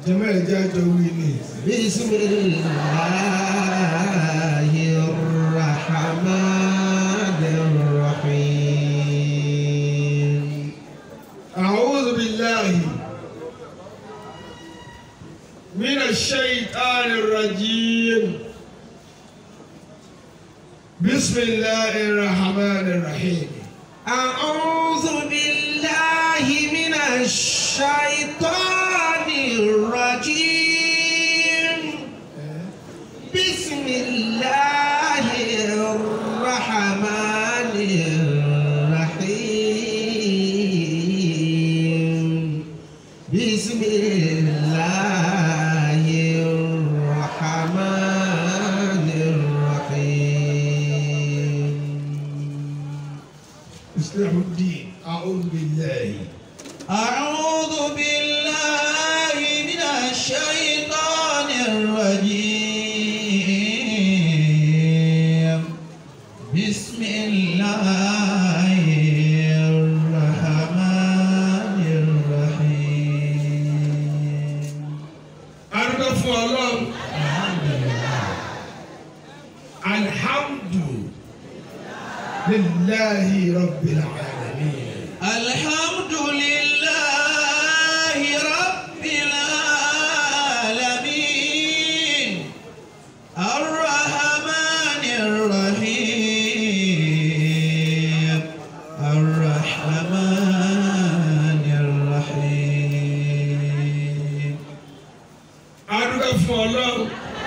jẹ́mọ́ ẹ̀jẹ̀ àjọ wí ni. بسم الله الرحمن الرحيم أعوذ بالله من الشيطان الرجيم بسم الله الرحمن الرحيم أعوذ بالله من الشيطان الرجيم بسم الله الرحمن الرحيم بسم الله الرحمن الرحيم إصلاح الدين أعوذ بالله أعوذ بالله من الشيطان الرجيم بسم الله الرحمن الرحيم arúgbó fún ọlọ́run alhamdulillahi rabbil alamin الحمد لله رب العالمين الرحمن الرحيم الرحمن الرحيم arúgbó fún ọlọ́run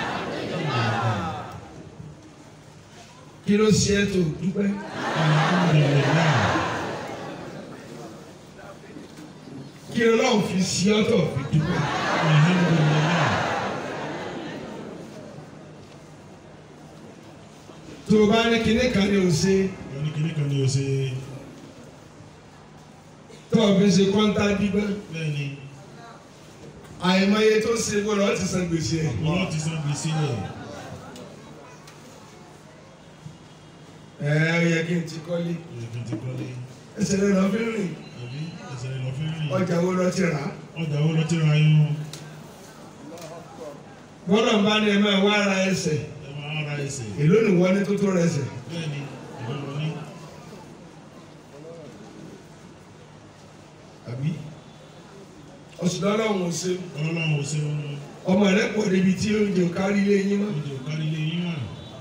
kí ló ṣe é tó dúpẹ́ kí ọlọ́run fi sí ọ́tọ̀ fi dúpẹ́ tó o bá ní kinní kan ní o ṣe Wọ́n ní kíní kan ní o ṣe tó o fi ṣe kọ́ńtà dígbẹ́ bẹ́ẹ̀ ni àìmọye tó ṣe gbọ́dọ̀ ó ti san gbèsè ẹ̀. wọ́n ti san gbèsè rẹ̀. ẹ ẹ yẹ kí n ti kọ́lé Èkó ti kọ́lé ẹsẹ̀ rẹ̀ lọ fi ń rìn àbí ẹsẹ̀ rẹ̀ lọ fi ń rìn. ọjà wo lọ ti rà á. Ọjà wo lọ ti ra yún? bọ́lọ̀ ń bá ní ẹ máa wá ara ẹsẹ̀ Ẹ máa ra ẹsẹ̀. èló ni wọ́n ní tó tó rẹ̀ ẹsẹ̀. Bẹ́ẹ̀ ni ìlú lọ ní. àbí ọ̀sùn ọlọ́run ò ṣe Ọlọ́run ò ṣe wọn. ọmọ rẹ̀ pọ̀ débi tí oúnjẹ ò kárí ilé yín mọ́. Oúnjẹ ò kárí ilé yín wà.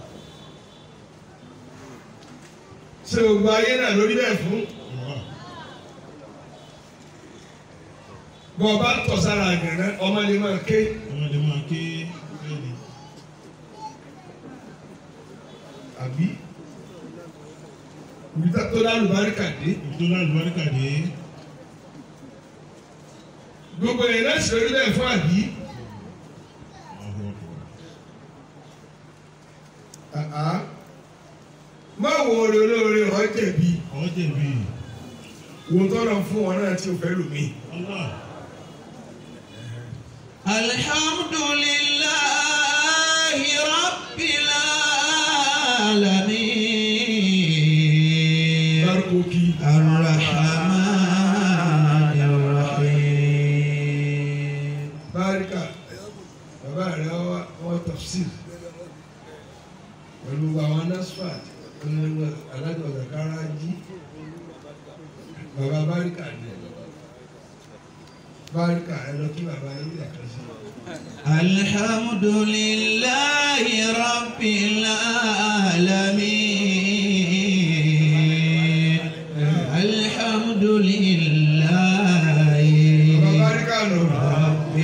ṣé o gba ayé náà lórí bẹ́ẹ̀ fún Ọ̀wá. bọ́ ọ bá tọ̀ sára àgànná ọmọ lè máa ké Ọmọdé máa ké bẹ́ẹ̀ ni. àbí ibi tá tó lálùbáríkà dé Ibi tó lálùbáríkà dé. gbogbo ẹ̀ náà ṣe lórí bẹ́ẹ̀ fún àbí. Ọ̀hún ọ̀hún. Àá. má wo oore olóore ọ̀ jẹ̀bi Ọ̀ jẹ̀bi. wo tọ́lọ̀ fún wọn náà tí o fẹ́ lò mí. Allah. الحمد لله رب العالمين dárúkọ kí الرحمن الرحيم báríkà bàbá rẹ̀ wá wọ́n tafsir pẹ̀lú àwọn nasfat alájọ zakara jí bàbá báríkà ni báríkà ẹ lọ kí bàbá yín lè kàn sí. الحمد لله رب العالمين الحمد لله bàbá báríkà nù. رب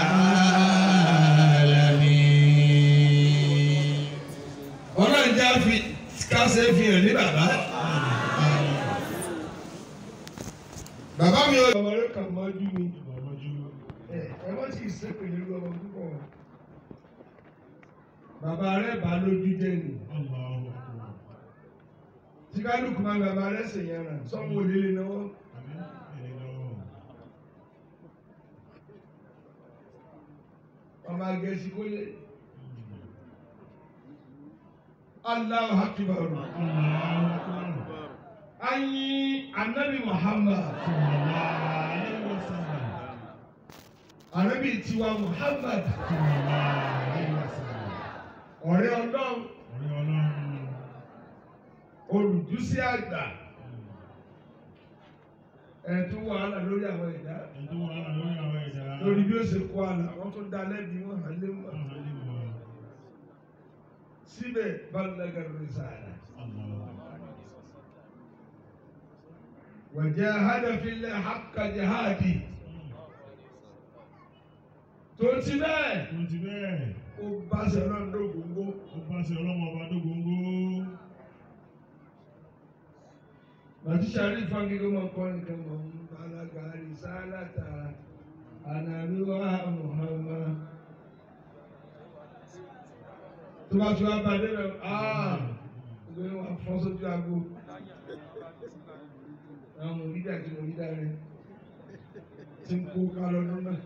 العالمين ọlọ́run já fi kásẹ̀ fi hàn ní bàbá. bàbá mi ò. ọmọ rẹ kàn mọ́jú mi. Ìbàmọ́jú. ẹ ẹ wọ́n sì sẹ́pẹ̀ nínú ọmọ púpọ̀. bàbá rẹ bá lójú jẹ́ ni. Allahu Akbar. tí kálukú máa ń bàbá rẹ sèyàn rà sọ́mu òlélẹ̀ náà. Àbí ẹni lọ́wọ́. ọmọ agẹ́sí kó lé. Allahu Akbar. Allahu Akbar. Anyi Anabi Muhammad. Sallallahu alaihi wasallam. ànábì tiwa Muhammad Sallallahu alaihi wasallam. ọ̀rẹ́ ọlọ́run Ọ̀rẹ́ Ọlọ́run. olùdúsí àgbà ẹ̀tún wàhálà lórí àwọn ẹ̀dá Ẹni tó wà lórí àwọn ẹ̀dá. lórí bí ó ṣe kó àlà wọ́n tún dá lẹ́bi wọn hàn lé wọn Àwọn ilé wọn. síbẹ̀ balẹ̀ rìsáàlà wàjẹ́ hádàfilẹ̀ hàkà jihadi tó ti bẹ́ẹ̀ Tó ti bẹ́ẹ̀, ó bá sẹ́rọ̀ ńdógóńgó ó bá ṣe ọlọ́mọ ọba dógóńgó. Màtí sáré fagídó máa kọ́ nìkan mọ̀ ń balaga rìsáàlàtà ànàbíwá Muhammad. Tó bá tún wá bá dé lọ, áà, ìgbé wa fọ́ sójú aago. Àwọn mòrídà tí mòrídà rẹ̀ ti ń kó ká lọ́dún náà.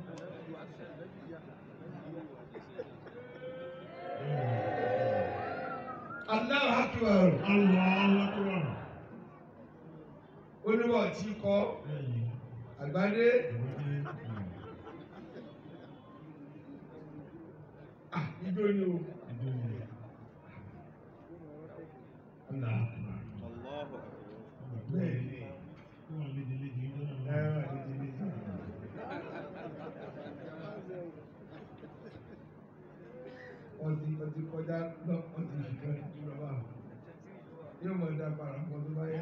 Allahu Akbar. Allahu Akbar. Oníwọ̀ tí kọ́ Bẹ́ẹ̀ni, àgbádé. ìwádìí. Ah, ijó ni o. Ìdóni. Allah. Bẹ́ẹ̀ni. Ó wà léjeléje ìjọ náà Ẹ lọ́wọ́. wà létí létí. Wọ́n ti wọ́n ti kọjá lọ wọ́n ti fi kan jù lọ báwọn. Yóò mọ̀ dá para pọ̀ tó bá yẹ.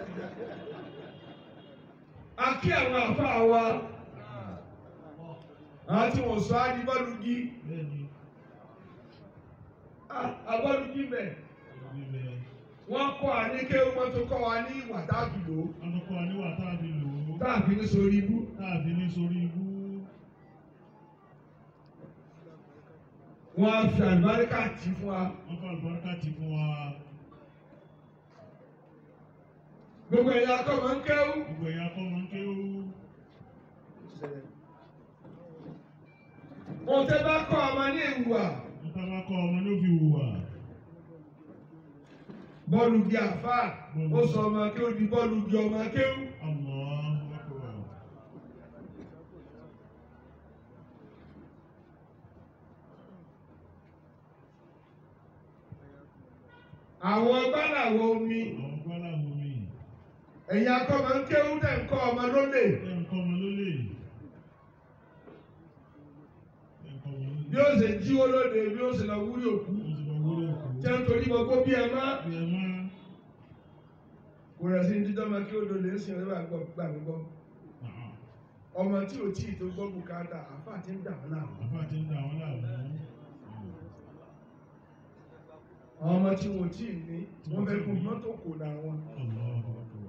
A kí àwọn àfáà wa. Àwọn tí wọ́n sọ á di bọ́lùgí. Bẹ́ẹ̀ni, Abọ́lùgí bẹ̀. ìwé bẹ́ẹ̀. Wọ́n kọ́ àníké wọ́n tó kọ́ wa ní ìwà táàbì lò ó. Wọ́n tó kọ́ wa níwà tá a fi lò ó. Táàbì ní sórí ibú. Tá a fi ní sórí ibú. Wọ́n á fi àlùbáríkà tì fún wa. Wọ́n fà lùbáríkà ti fún wa. Gbogbo ẹ̀yà akọ́ máa ń kẹ́wù. Gbogbo ẹ̀yà kọ́ máa ń ké ó. Ohun tẹ́ bá kọ́ ọmọ ní ìwà. Wọ́n tá bá kọ́ ọmọ ló fi hùwà. Bọ́ọ̀lù di àfà. Ó sọ ọmọ kí ó di bọ́ọ̀lù di ọmọ kéwù. Allahu Akbar. Àwọn gbálàwọ̀ omi. Àwọn gbọ́dọ̀ wo mi. Ẹ̀yà akọ́ máa ń kéwù tẹ̀ ń kọ́ ọmọ lólè. Ẹ̀ ń kọ́ ọmọ lólè. Ẹ̀ ń kọ́ ọmọ lólè. Bí ó ṣe jíwó lóde, bí ó ṣe lọ wúrí òkú. Ó ti lọ wúlò kù. Jẹ́ nítorí gbogbo bí ẹ má. Bí ẹ máa. Kò rẹ̀ sí ní dídọ́ máa kí ó lólè ń sìn ọ́ gbà gbà mí gbọ́. Àhà. Ọmọ tí ò tí ì tó gbọ́ bùkátà, àfà ti ń dà wọ́n láàmú. Àfá ti ń dà wọ́n láàmú. Àwọn ọmọ tí wọn ò tí ì ní, wọ́n fẹ́ kún mọ́tò kò dà wọn. Allahu Akbar.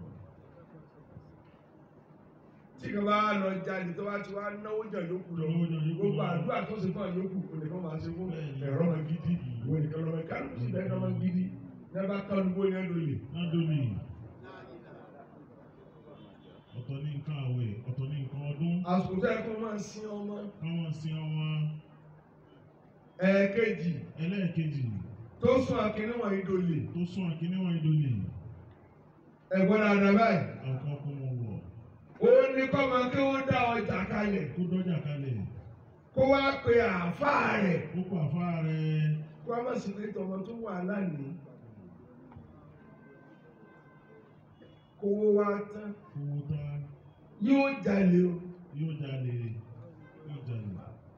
tí kan bá lọ jalè tó bá ti wá náwó jà yókù lọ Náwó jà yókù gbogbo lọ. àdúrà tó ṣe fún àyókù kò nìkan máa ṣe fún Bẹ́ẹ̀ni. ẹ̀rọ ọmọ gidi ìwé nìkan lọ́mọ kálukú sí bẹ́ẹ̀ lọ́mọ gidi ní abá kálukú ní ẹ̀dọ́ lè. Ládòlè. Ọ̀tọ̀ ní nǹkan àwẹ̀, ọ̀tọ̀ ní nǹkan ọdún. àsìkò tó yẹ kó máa sin ọmọ Káwọn sin ọmọ ẹ̀ẹ̀kejì ẹlẹ́ẹ̀kejì tó sún akínní wọ̀nyí dolè tó sún àkíní wọn ìdólè. ẹ̀gbọ́n dáadáa báyìí Àkọ́ kó wọn wọ̀. ó ní kọ́ máa kí wọ́n dá ọjà kalẹ̀ Kó dọ́jà kalẹ̀. kó wá pe àáfàá rẹ̀ Ó pa àfá rẹ̀. kó wá má sì pé tọmọ tó wà lánìí kówó wá tán Owó tá yóò jalè o. yóò jalè. Yóò jalè.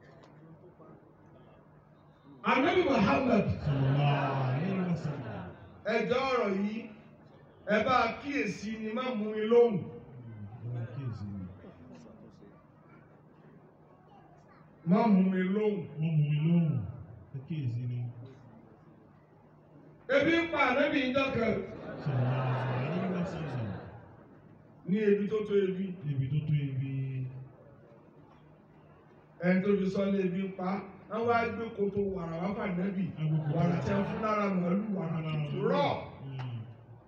Ànábì Muhammad Sallallahu alaihi wasallam. ẹjọ́ ọ̀rọ̀ yìí ẹ bá kíyèsí ni má mú mi lóhùn. Ọmọ kíyèsí ni. Má mú mi lóhùn. Wọ́n mú mi lóhùn. Ẹ kíyèsí ni. Ebi ń pa ànábì ìjọkẹ́ Sallallahu alaihi wasallam. ní ebi tó tó ebi. Ibi tó tó ibi. Ẹni tó fi sọ ní ebi ń pa. Wọ́n wá gbé koto wàrà wá fà ànábì. Agbègbè. Wàrà tí a fún lára màálù wàrà tutù rọ̀. Mm.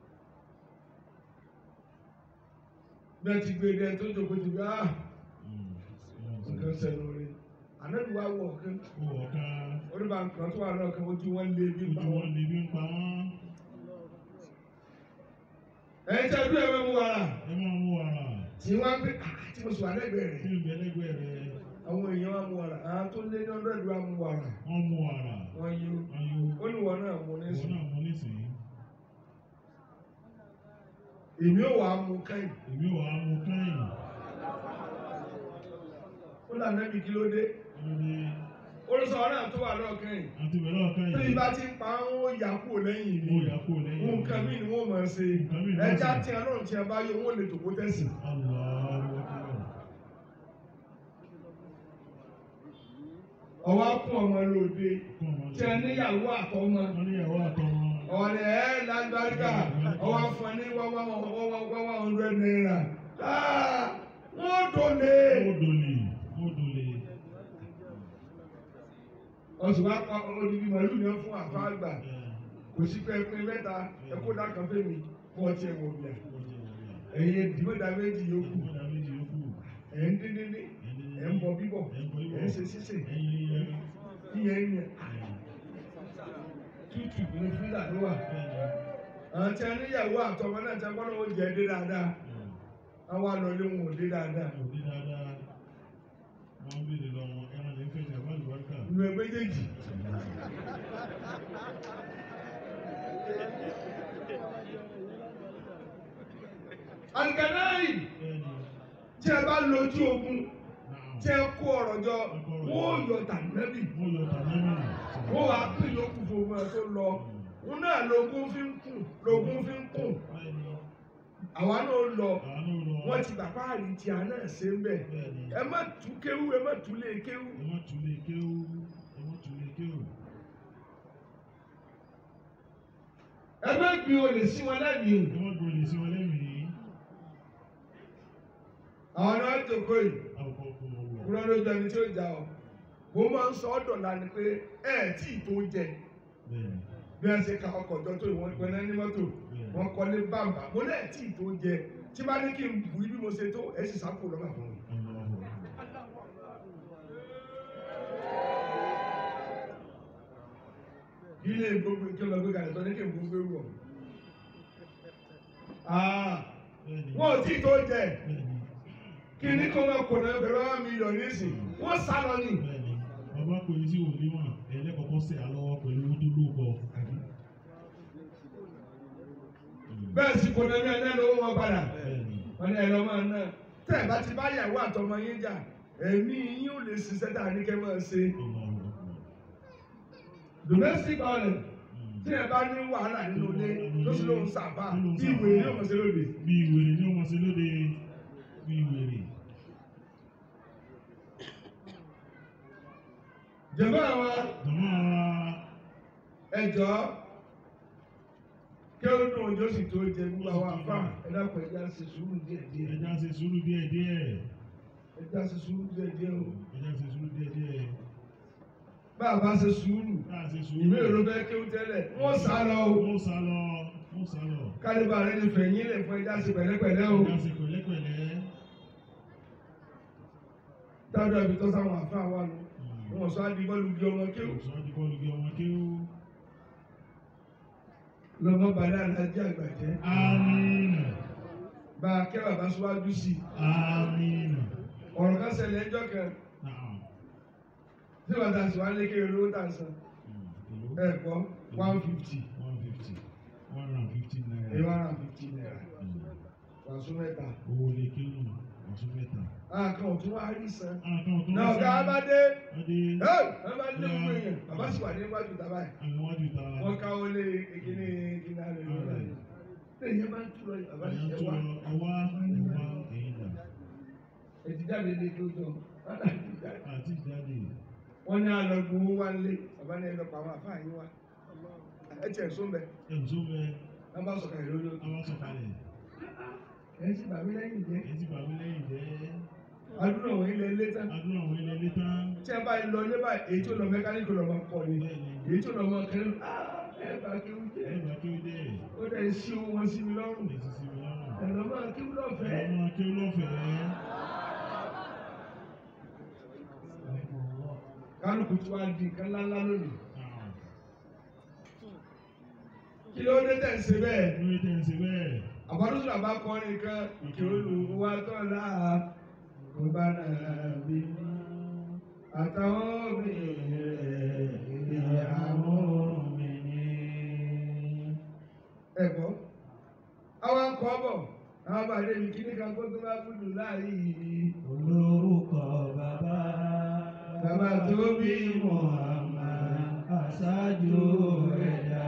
Bẹ́ẹ̀ ti gbé dẹ́n tó jókòó ti gbé ah Mm. nǹkan sẹ́nu rẹ̀. Ànábì wá wọ̀ ọ̀kan. Ó wọ̀ ká. Oníbà nǹkan tó wà náà kan ojú wọn lé ebi ń pa Ojú wọn. wọn lè bí ń pa wọ́n. Ẹ̀yin tẹ́ dúró ẹ̀mẹ́ mu wàrà. Ẹ máa mú wàrà. Tí wọ́n á gbé ah tí mo sì wà lẹ́gbẹ̀ẹ́ Tí rẹ̀. ń bẹ lẹ́gbẹ̀ẹ́ rẹ̀. àwọn èèyàn wa mu wàrà àwọn tó lé ní ọ̀dọ́ ìlú wa mu wàrà wọ́n mú wàrà wọ́n yí ayò ó ní wọn náà mu ìwọ nísìn náà mú nísìnyí èmi ò wá mu kẹ́yìn èmi ò wá mú kẹ́yìn ó là nẹ́bi kí ló dé lórí olùsọ náà tó wà lọ́ọ̀ kẹ́yìn àti bẹ̀rẹ̀ ọ̀kẹ́yìn bí ibà ti pa ń ó yà kúrò lẹ́yìn mo mi yà kó lẹ́yìn nǹkan mí ni wọ́n mọ̀ ẹ́ ṣe Nǹkan míì ni wọ́n ẹja ṣe. tí a lọ́rùn tí a bá yọ wọ́n lè tòkó tẹ̀sí. Allahu Akbar. ọwọ́ á kún ọmọ lóde Kọ́ ọmọ tí a níyàwó àtọmọ wọ́n níyàwó àtọmọ ọ̀wọ́ ni ẹ̀ lágbáríkà ọwọ́ á fún ẹ ní wọ́wọ́ wọ́wọ́ hundred naira Ah, wọ́n dòlè. ó dolè ó dolè ọ̀sùn wa pa odidi màlúù yẹn fún àfa àgbà ẹ̀ kò sí pé pín mẹ́ta ẹ kó dákan fẹ́mi fún ọtí ẹ̀ wọ̀ bíà ó jẹ́ wọ̀nyà. ẹ̀yin dìbòdà méjì yòókù Ìgbọ́dọ̀ méjì yókù. ẹ̀ ń dín dín dín ẹ̀ ń bọ bíbọ̀ Ẹ̀ ń bọ bíbọ̀. ẹ̀ ń ṣe sísè Ẹyin yẹn. yíyẹn yẹn tútù ní fúlà ló wà. àwọn tí a níyàwó àtọmọ náà tí a gbọ́dọ̀ ó jẹ dé dáadáa àwọn àlọ́lé wọn ò dé dáadáa Òbí dáadáa. Wọ́n béèrè lọ wọn ẹran lè fẹ́ ní àbálùbáríkà. ìlú ẹ méjèèjì. àǹgànáì Bẹ́ẹ̀ni. tí ẹ bá lójú ogun Náà. tí ẹ kó ọ̀rọ̀ jọ wọ́n ò yọ tànẹ́bì Mo yọ tàbí mi. wọ́n wàá pín yòókù fún ogun ẹ tó lọ wọn náà lógún fi ń kùn lógún fi ń kùn Bẹ́ẹ̀ni. àwa náà lọ Àánú lọ. wọ́n ti bàbá àrí tí a náà ṣe ń bẹ̀ Bẹ́ẹ̀ni. ẹ má tú kéwú ẹ má tú lé kéwú. Ẹ má tún lè kéwú. Ẹ má tún lè kéwú. ẹ má gbin olè sí wọn lẹ́mìí o. Ẹ má gbọ́dọ̀ sí wọn lẹ́mìí. àwọn náà jòkó yìí Àwòkọ́ kò wọ̀. kúrọ́ ló jẹ ẹni tí ó jà ọ́ mo máa ń sọ ọ́ dọ̀la ni pé ẹ ẹ̀ tí ì tó jẹ Bẹ́ẹ̀ni. bí wọ́n ṣe ka ọkọ̀ jọ tó ìwọ̀n pẹ́ náà ní mọ́tò wọ́n kọ́lé bàbà mo náà tí ì tó jẹ tí bá ní kí n bù í bí mo ṣe tó ẹ̀ sì sápò lọ́mà fún mi. Allahu Akbar. kí lè gbogbo kí lọ gbé kalẹ̀ tó ní kí n gbogbo ewu ọ̀. Bẹ́ẹ̀ni. wọ́n ò tí ì tó jẹ Bẹ́ẹ̀ni. kí ní kó máa kò náà bẹ̀rẹ̀ wá mílíọ̀nù nísìn wọ́n sá lọ ní. Bẹ́ẹ̀ni. Bàbá kò yí sí òníwọ̀n. Ẹlẹ́kọ̀ọ́kọ́ sẹ̀ alọ́wọ́ pẹ̀lú owó tó lóko. bẹ́ẹ̀ sì kò náà ní ẹ̀dá lówó wọn padà. Bẹ́ẹ̀ni. wọ́n ní ẹ̀rọ máa ná tẹ́ ẹ̀ bá ti bá yàwó àtọmọ yín jà ẹ̀mí yín ò lè ṣiṣẹ́ tá a ní kẹ́ máa ṣe. Allahu Akbar. domestic violence Mm. tí ẹ bá ní wàhálà nínú ilé tó sì lóun sàbà bí ìwé ní ọmọ sí lóde. bí ìwèrè ní ọmọ sí lóde bí ìwèrè jẹ̀bọ́ àwọn jọmọ ara ẹjọ́ kí ó dùn ojú sì tó jẹ gbogbo àwọn àfà ẹ̀dá pẹ̀ ẹja ṣe sùúrù díẹ̀ díẹ̀ ẹja ṣe sùúrù díẹ̀ díẹ̀ ẹja ṣe sùúrù díẹ̀ díẹ̀ o ẹja ṣe sùúrù díẹ̀ díẹ̀ bá a bá ṣe sùúrù káà ṣe sùúrù ìwé èrò bẹ́ẹ̀ kí ó tẹ́lẹ̀ wọ́n sá lọ o mo sá lọ mo sá lọ kálíbà rẹ ní fẹ̀yìn lẹ̀ fún ẹja ṣe pẹ̀lẹ́pẹ̀lẹ́ o ẹja ṣe pẹ̀lẹ́pẹ̀lẹ́ dáadáa ibi tó sáwọn àfà wà lọ wọn sọ adi bọ́ọ̀lù bí ọmọ kéwù òṣùwọ̀n àti bọ́ọ̀lù bí ọmọ kéwú lọ́mọ bàdá alájẹ́ àgbàjẹ́ amínà bá a kẹ́ bàbá síwájú sí i amínà ọ̀rọ̀ kan ṣẹlẹ̀ ẹjọ́ kan náà tí wọ́n ta sí wá lékè olówó tà ń san èlò ẹ̀ kọ́ one fifty one fifty one hundred and fifty naira ẹ̀ one hundred fifty naira Mm. wàásù mẹ́ta owó lè kéwù ọ̀sùn mẹ́ta. àkàn ọ̀tún wá rí san àtọ̀ tó náà ọ̀gá bá dé Adé ẹ̀ ẹ̀ bá dé gbogbo èèyàn bàbá sì wà níwájú tàbá ẹ̀ àwọn wájú ta wọ́n káwọ́ lé kíní kíní alẹ́ lọ́la yìí lẹ́yìn bá ń túrọ̀ yìí bàbá àyàn sì tó ẹ̀ wá ẹwà ẹwà ẹ̀yìn dà ètí jáde lé tó jọ àti ìjáde wọ́n ní alọ́gbọ̀n owó wá lé bàbá ní ẹlọ́pàá àwọn àfáà yín wá ẹ̀ tiẹ̀ sóńbẹ̀ ẹ̀mùsọ bẹ wọ́n bá sọ̀kà ìlú lójú àwọn sọ̀kalẹ̀ ẹ̀ sì bàbí lẹ́yìn jẹ́ èyí tí bàbá lẹ́yìn jẹ́ adúlọ̀ wọ̀nyí lẹ́ lé tán adúlọ̀ àwọn ilẹ̀ ilé tán tí ẹ bá lọ ní báyìí èyí tó lọ mẹkáníkì lọ máa kọ ni bẹ́ẹ̀ni èyí tó lọ máa kẹrin ẹ bá kéwú jẹ ẹ̀bà kí ó dẹ̀ ó dẹ̀ sí owó wọn sí mi lọ́rùn èsì sí mi lọ́rùn ẹ lọ máa kéwú lọ́fẹ̀ẹ́. ọmọ kí ó lọ́fẹ̀ẹ́ kálukú tí wàá di nǹkan ńláńlá lónìí náà kí ló dé tẹ̀ ń ṣe bẹ́ẹ̀ lórí tẹ̀ ń ṣe bẹ́ẹ̀ àbádọ́sọ̀rọ̀ àbá kọ́ nìkan ìkè olùwà tọ́lá kò bá náà bí mi àtàwọn obìnrin rẹ̀ ìyàwó mi ní. ẹ̀gbọ́n àwọn akọ bọ̀ àwọn bàdé mi kí ní kan kó tó bá kúndù láàyè yìí. olórúkọ bàbá Bàbá tó bí Muhammad aṣáájú ẹ̀dá.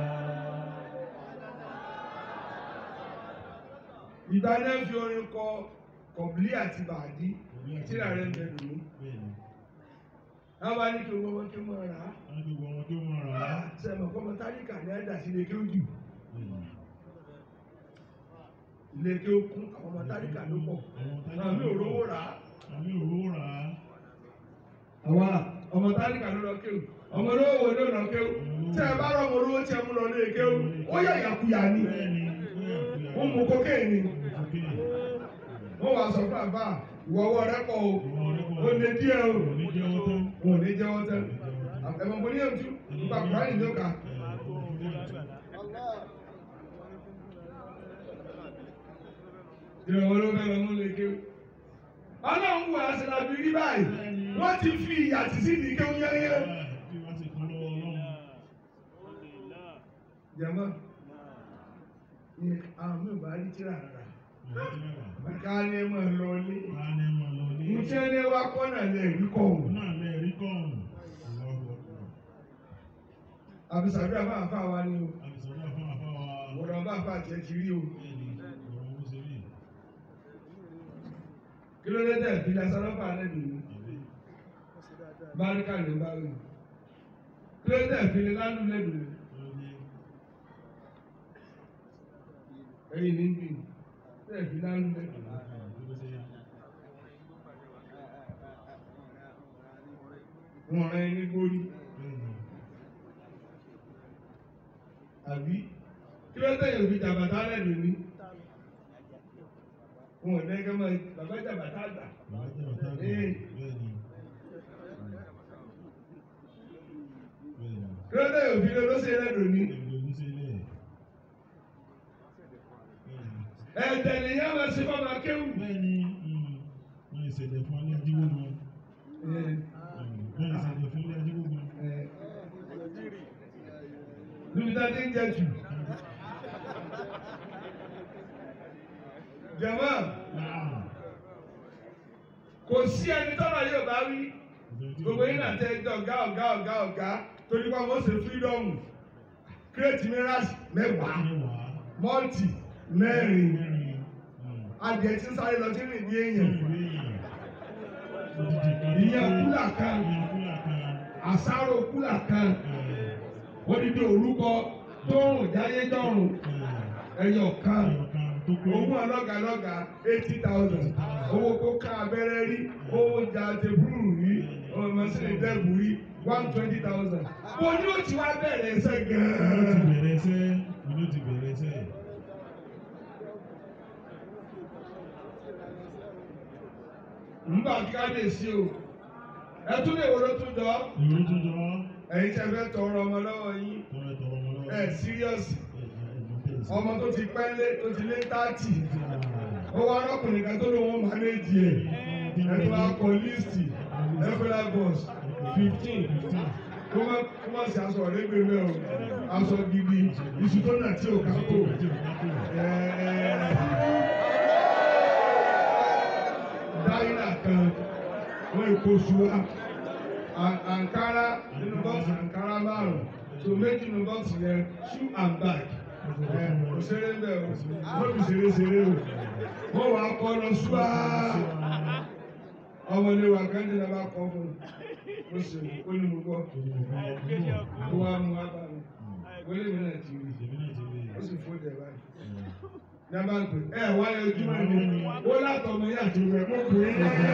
ìgbà náà fi orin kọ kọ̀bílì àti bàdí tíra rẹ̀ ń bẹ̀rù mí. bẹ́ẹ̀ni àwọn bá ní kí owó wọn kí wọ́n rà á. wọ́n ní gbogbo ọmọ tó mọ̀ rà á sẹ́mi ọ̀kọ́mọ táríkà ní ẹ̀dá sí ilé kí ó jù. bẹ́ẹ̀ni ilé kí ó kún àwọn ọmọ táríkà ló pọ̀. àwọn mi ò rówó rà á. àmì òróró rà á àwa ọmọ táríkà ló lọ kéwù ọmọ olówó wo ló lọ kéwù tí ẹ bá rọ ọmọ olówó tí ẹ mú lọ lé kéwù ó yà yàkuyà ni bẹ́ẹ̀ni ó yà kúyà ó mú kokéènì òkè wọ́n wàá sọ fún àbá ìwọ ọwọ́ rẹ pọ̀ o ìwọ rẹ kọ́ ó lé díẹ̀ o òní jẹ́ owó tó wọn ò ní jẹ́wọ́ tẹ́ ẹ̀mọ̀ mo ní ètú nípa kùránì ló kà ìrọ̀wọ́ ló fẹ́ lọ mú lé kéwù. ọlọ́run wà á sinmi àbí rí báyìí wọ́n ti fi ìyà tì sí ìdí kéwù yẹ́yẹ́. bí wọ́n ti kún lọ́wọ́ ọlọ́run jẹ́mọ́ ni àwọn mi ò bá rí tíra rà ìwọ ti rẹ̀ wà ká ní ẹ máa lọ ilé. á ní mọ̀ lọ ní Iṣẹ́ ní wá kọ́nà lè rí kọ̀ òun ọ̀hún. náà lè rí kọ́ọ̀mù ìwọ ọkọ̀ Àbísàbí àbá àfa wa ni o. àbísọ̀rọ̀ fún àfáwà Ọ̀rọ̀ bá àfa àti ẹ̀kí rí o. bẹ́ẹ̀ni ọ̀rọ̀ owó ṣe rí Kí ló dé tẹ̀ fi lásánọ́fà lẹ́nu mi? àbí Báríkà ló bá rí. Kí ló dé tẹ̀ fi lánú lẹ́nu mi? ó ní Ẹyin ní bí. Tẹ̀ fi lánú lẹ́nu mi. àbí ṣe Wọ́n rán ẹni gbórí. bẹ́ẹ̀ni Àbí? Kí ló dé yóò fi jàbàtà lẹ́nu mi? Wọ́n ò dẹ́gẹ́ mọ́ bàbá jàbàtà àgbà. bàbá jẹ́ bàtà àgbà Ee. bẹ́ẹ̀ni bẹ́ẹ̀ni Kí ló dé yóò fi lé lọ́sẹ̀ lẹ́nu mi? ẹgbẹ́ oníṣẹ́lẹ̀ bẹ́ẹ̀ni Ẹ̀tẹ̀ nìyẹn máa ṣe fọ́mà kéwù. bẹ́ẹ̀ni wọ́n ìṣẹ̀lẹ̀ fún alẹ́ ajíwó nu wọ́n ìṣẹ̀lẹ̀ fún alẹ́ ajíwó nu Níbi tá a ti ń jẹ jù. Jẹ̀mọ́, náà kò sí ẹni tọ́lọ̀ yóò bá wí. Gbogbo yín náà tẹ ẹjọ́ ọ̀gá ọ̀gá ọ̀gá ọ̀gá torí pé wọ́n ṣe fírídọ́ọ̀mù. Kírètì mìíràn mẹ́wàá, mẹ́wàá mọ́ọ̀tì mẹ́rin. mẹ́rin Adìẹ tí ń sáré lọ sí rìn bí èèyàn. Ìyẹn ìyẹn kúlà kan, ìyẹn kúlà kan àsáró kúlà kan, odidi orúkọ tó rùn jáyé dọ́rùn ẹyọ kan. tó pé owó ọlọ́gàlọ́gà eighty thousand owó kó ká abẹ́rẹ́ rí owó jà tẹ̀búrú rí owó mọ́sílẹ̀ dẹ́bù rí one twenty thousand. mo ní o ti wá bẹ̀rẹ̀ ẹsẹ̀ ló ti gan-an. bẹ̀rẹ̀ ẹsẹ̀ ló ti bẹ̀rẹ̀ ẹsẹ̀ nígbà tí ká lè sí o ẹ tún lè wọlé tún jọ ìwé tó jọ ẹ̀yin tẹ́ fẹ́ tọrọ ọmọ lọ́wọ́ yín tọrọ tọrọ ọmọ lọ́wọ́ ẹ̀ síríọ́sì ẹ̀ẹ́dẹ̀ẹ́dẹ̀ ọmọ tó ti pẹ́ lé tó ti lé táàtì ó wá ọkùnrin kan tó ló wọn mánéjì ẹ̀ ẹ̀ tó wá kọ líìsì ẹ̀fọ́lá bọ̀s fifteen kó má kó má sí aṣọ ọ̀rẹ́gbẹ̀ rẹ̀ o aṣọ gidi iṣu tó nà tí ò ká kó dáínà kan wọ́n èkó ṣùwà àǹkárá nínú bọ́ọ̀sì àǹkárá márùn-ún tó méjì nínú bọ́ọ̀sì yẹn shoe and bag kò ṣeré ń bẹ̀ o lóbi ṣeré ṣeré o wọ́n wàá kọ́ lọ ṣùwà ọmọdé wa kan ní ìjọba kọ́ fún un ó sì ó ní mo gbọ́ ó wá mú wá bá mi wọlé mi náà ti rí ó sì fún ìjẹ báyìí ní a bá ń pè ẹ wá yẹ ojúmọ́ ni ó látọ̀ ọmọ yàtọ̀ rẹ̀ mọ́ pé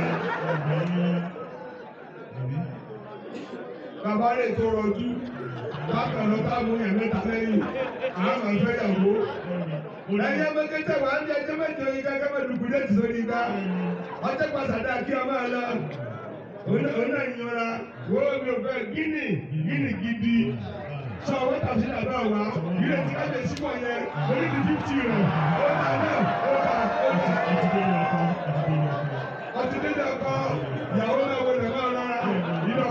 bàbá rẹ̀ tó rọjú bákan lọ bá mú yẹn mẹ́ta lẹ́yìn àwọn àfẹ́ yàwó ẹ̀yẹ mẹ́kẹ́tẹ̀ wà á ní ẹjẹ́ mẹ́jọ yìí gẹ́gẹ́ bẹ́ẹ̀ dùkú lẹ́tì sórí gbá ọjọ́ pàṣàdá kí ọmọ ẹ lọ òun náà yọra wo mi ò fẹ́ gíní gíní gidi sọ wọ́n tàbí sí àbá wa ilé tí kájọ sípò yẹn orí ti fífitì rẹ̀ ó ta náà ó ta ó ta ọtí dídá ọkọ ìyàwó náà wọlé náà lọ́ra ìlọ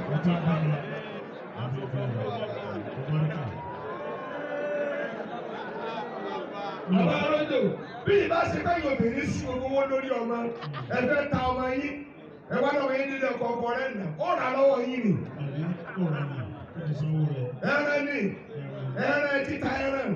ti bá mi. Àti ìfẹ́ rẹ̀. Ọgbọ́nìkà. Bàbá Arọ́jò bí ìbá ṣe fẹ́ yóò bèrè sí gbogbo owó lórí ọmọ ẹ fẹ́ ta ọmọ yín ẹ wá lọ́wọ́ yín nílé ọkọ̀ ọkọ̀ rẹ̀ nà ó rà lọ́wọ́ yín ni. Àbí ọ̀rọ̀ ni. Ó ti sanwó rẹ̀. Ẹran ni ẹran títa ẹran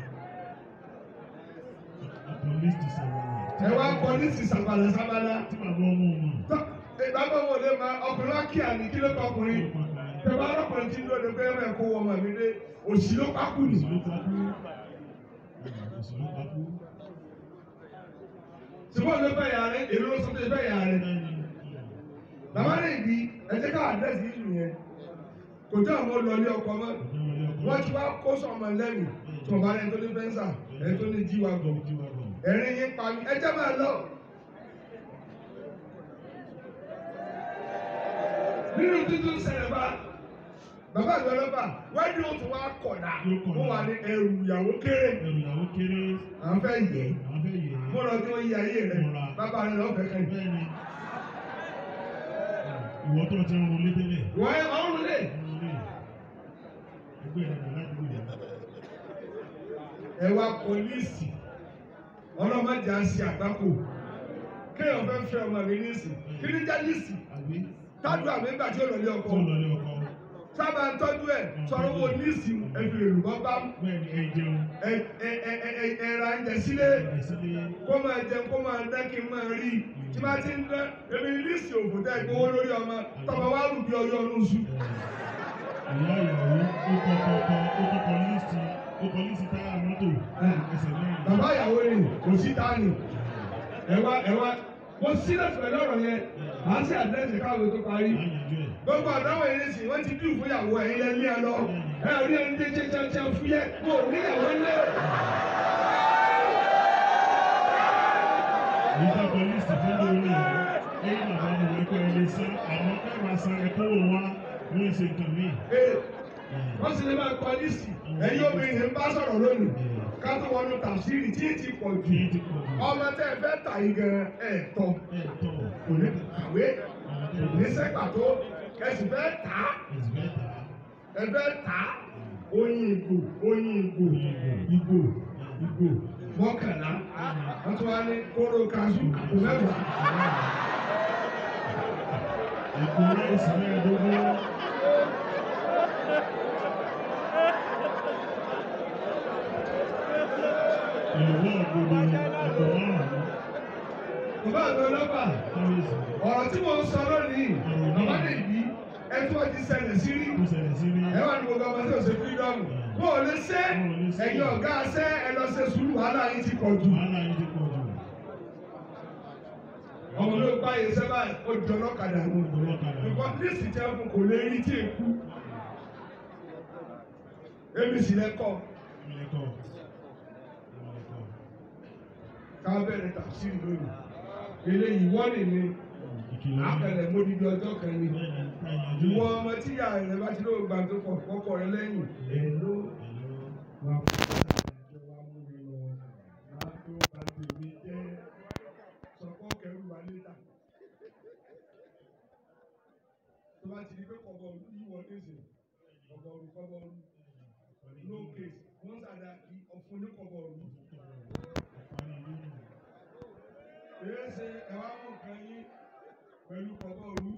Police ti sọ̀rọ̀ rẹ̀. ẹ wá pọ́lísì sàbàlà sàbàlà. Tí bàbá ọmọ mọ̀. Tọ́ ìgbàgbọ́ wo lè máa ọkùnrin wá kí àní kí ló kọ ọkùnrin. Tẹ̀wá ọlọ́kùnrin tí ń lóde pé ẹ̀rọ ẹ̀kọ́ wọ ọmọ mi dé òsì ló pákó nì. Òṣèlú takú. Òṣèlú takú. Ṣùgbọ́n ló fẹ́ yà rẹ̀ èrò ló sọ pé fẹ́ yà rẹ̀. Bẹ́ẹ̀ni. Bàbá rẹ̀ bí ẹ jẹ́ ká àdírẹ́sì yìí nìyẹn. Kò jẹ́ àwọn olùlọ́lé ọkọ mọ́. Ọjọ́ wọlé ọkọ̀. Wọ́n ti wá kó sọ̀mọ lẹ́yìn. Tí wọ́n bá rẹ̀ tó ní fẹ́ǹsà, ẹ̀ tó ní jíwa gọ̀. Ojú wa bọ̀. Ẹ̀rín yín pa mí. Ẹ jẹ́ máa lọ. Nínú títún ṣẹlẹ̀ bá bàbá àgbẹ̀ lọ́ba wájú ó tún wá kọ̀dà. Ó wà ní ẹrù ìyàwó kéré. Ẹrù ìyàwó kéré. À ń fẹ́ yẹ. Àwọn fẹ́ yẹ̀ ẹ́. Mo lọ tí wọ́n yí ayé rẹ̀. Bàbá rẹ̀ lọ́ọ́ fẹ́ kẹ́yìn. Bẹ́ẹ̀ni. Ìwọ tó ti ń ronú tẹ́lẹ̀. Wọ́n ẹ máa ń rún lé. Ẹgbẹ́ rẹ̀ kò láti wúlò. Ẹ wá pọ́líìsì. Ọlọ́mọdé á ṣe àgbákò. Kéèyàn fẹ́ fẹ́ ọmọ mi níìsì. Kí ni jẹ́ níìsì? Àgbé Tájú àmì ìgbà tí ó lọ lé ọkọ. tó lọ ní ọkọ. Sábà ń tọ́jú ẹ̀ sọ̀rọ̀ wo níìsì ẹ̀fì èrùbọ́ bá Bẹ́ẹ̀ni ẹ jẹun. ẹ ẹ ẹ ẹ ẹ ẹ ra ń jẹ sílé. Ẹ sílé. Kó máa jẹun kó máa dá kí n máa rí. Tí bá ti ń dán, èmi níìsì òfò tẹ́ gbowó lórí ọmọ. Tọ́mọ wá rù bí ọyọ́ ọdún sùn. Ìyá ìyàwó ó kọ kọkọ ó tó kọ líìsì ó kọ líìsì táyà mọ́tò ẹsẹ̀ mẹ́rin. Bàbá ìyàwó ni kò sí tání. Ẹ wá ẹ wá. Mo sílẹ̀ pẹ̀lú ọ̀rọ̀ yẹn. Màá sí àdírẹ́sì káwé tó parí. Á yanjú ẹ̀. gbogbo àdáwọ̀ yìí nìsín wọ́n ti dùn fún ìyàwó ẹ̀yin lẹ́ni ẹ lọ ẹ rí ẹni tí ṣe ṣe ṣe fúyẹ́ kó o níyàwó lé. Nígbà kan líìsì fún lórí rẹ̀ ẹ̀yìn bàbá mi wọ́n pẹ́ ẹni sán àmọ́ kẹ́ máa san ẹ̀kọ́ wò wá wọ́n ń ṣe nǹkan míì. Ee, wọ́n sì lè máa kọ lísì ẹ̀yin obìnrin yìí ń bá sọ̀rọ̀ lónìí ká tó wọnú tàṣírí tí ì ti pọ̀ jù Kì í ti pọ̀ jù. ọmọ tẹ́ ẹ fẹ́ tà yín gan ẹ̀ tọ́ Ẹ tọ̀ kò ní kàwé kò ní sẹ́gbà tó ẹ sì fẹ́ tà á ẹ̀sìn bẹ́ẹ̀ tà á. ẹ fẹ́ tà á oyin ìgò oyin ìgò ìgò ìgò mọ́kànlá wọ́n tún wá ní kóró kaṣú àpò mẹ́wàá. Èkó ráìsì mẹ́ẹ̀ẹ́dógún. Ìlú ọ̀gbọ̀dọ̀ àpò márùn-ún. Bàbá àgbẹ̀ ọlọ́pàá, Kábíyèsí. ọ̀rọ̀ tí mo ń sọ lónìí, bàbá lè bí ẹtú ọtí ṣẹlẹ̀ sí rí. Ó ṣẹlẹ̀ sí ní. Ẹ wà ní gbogbo ọmọ tí ò ṣe fírídọ́mù. Wọ́n ò lè ṣe ẹ̀yin ọ̀gá ṣẹ́ ẹ lọ ṣe sùúrù wàhálà yín ti pọ̀ jù. Wàhálà yìí ti pọ̀ jù. Ọmọ ló gbá yẹn sẹ́bà ó di ọlọ́kadà wọn. Ọlọ́kadà. Nǹkan lísì jẹ́ fún kò lè rí tí èkú. Èmi sì lẹ́kọ̀ọ́ Ìlẹ̀kọ̀. Ìlẹ̀kọ̀. ká bẹ̀rẹ̀ tàbísírì lónìí. Eléyìí wọ́nì ni Ìkìlọ̀. àpẹẹrẹ módìdí ọjọ́ kan ni. Bẹ́ẹ̀ni, ká yanjú Ìwọ ẹ̀. ọmọ tí ìyá rẹ̀ bá ti lóò gbà tó pọ̀ kọ́kọ́ rẹ lẹ́yìn. Èló Hello. wà fún ìjọ wa mú mi lọ. Máa tó bá tèmi jẹ́ sọ̀kọ́ kẹrù wa létà. Tó bá ti di pé kọ̀bọ̀ òru yíwọ nísìn, kọ̀bọ̀ òru kọ̀bọ̀ òru. No case, wọ́n sàdá kí ọ̀fun ní kọ̀bọ̀ òru. Èyí ṣe ẹ̀wá mú kan yín pẹ̀lú kọ̀bọ̀ òru.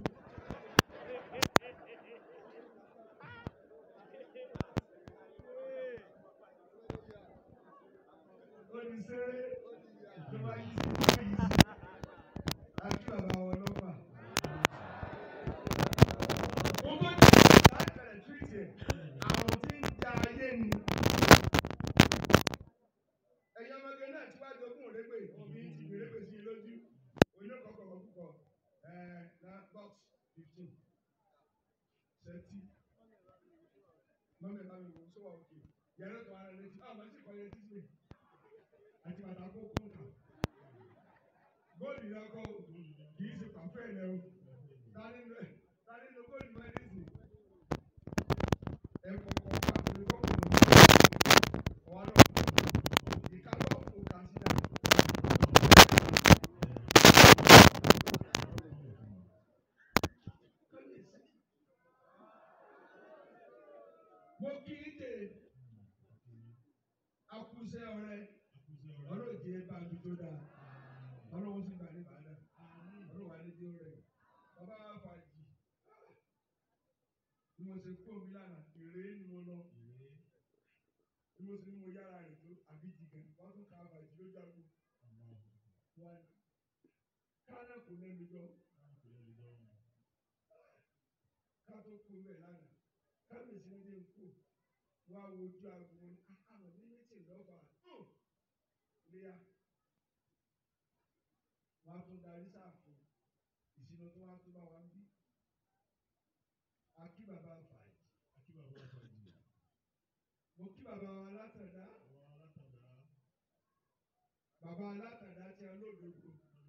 Oníṣẹ́rẹ́ ìjọba yìí sí ìjọba yìí sí. Àti bàbá wọn lọ́pàá. Mo tó jẹ́ láti bẹ̀rẹ̀ túwìtì ẹ̀. Àwọn tí ń ja ayé ni. Ẹ̀yin ọmọge náà tí wàá jogún òrégbè, òbí ti gbé régbè sí i lójú. Oníkọ̀ọ̀kọ̀ púpọ̀ ẹ̀ na box fifteen thirty. Mọ́mí bá mi wò ó sówà òkè. Yàrá tó ara rẹ̀ ti, àwọn ti kọ́ yẹn títí àti bàtà kó kún kà. Góòlù yẹn kọ́ o, kì í ṣe pàfẹ́ rẹ o. Tani ló tani ló góòlù máa ní sìn? Ẹ kọ̀kọ̀ ká òní kọ́ kò ní. Ọ̀wá lọ. Ìka lọ kò kà sí dà. mo kí í dè akúṣẹ́ ọ̀rẹ́ ọlọ́ọ̀jì bá mi tó dáa ọlọ́wọ́ sì bá ní bàdà ọlọ́wọ́ adédé rẹ̀ bàbá fàájì bí mo ṣe kó mi lánàá èrè ni mo lọ bí mo ṣe ní mo yára rẹ̀ tó àbí jìgàn wọ́n tún ká fàájì lójú àgbo wọn kánà kò lẹ́nu jọ ká tó kó bẹ̀ lánàá kábíyèsí ní dé kó wá wojú àgbo wọn àwọn ní méjì lọ́fà léyà wọn á tún darí sáàfù ìṣúná tó wá tó bá wa ń bí akí bàbá fàájì mo kí bàbá wa látàdá bàbá látàdá tí a lódodo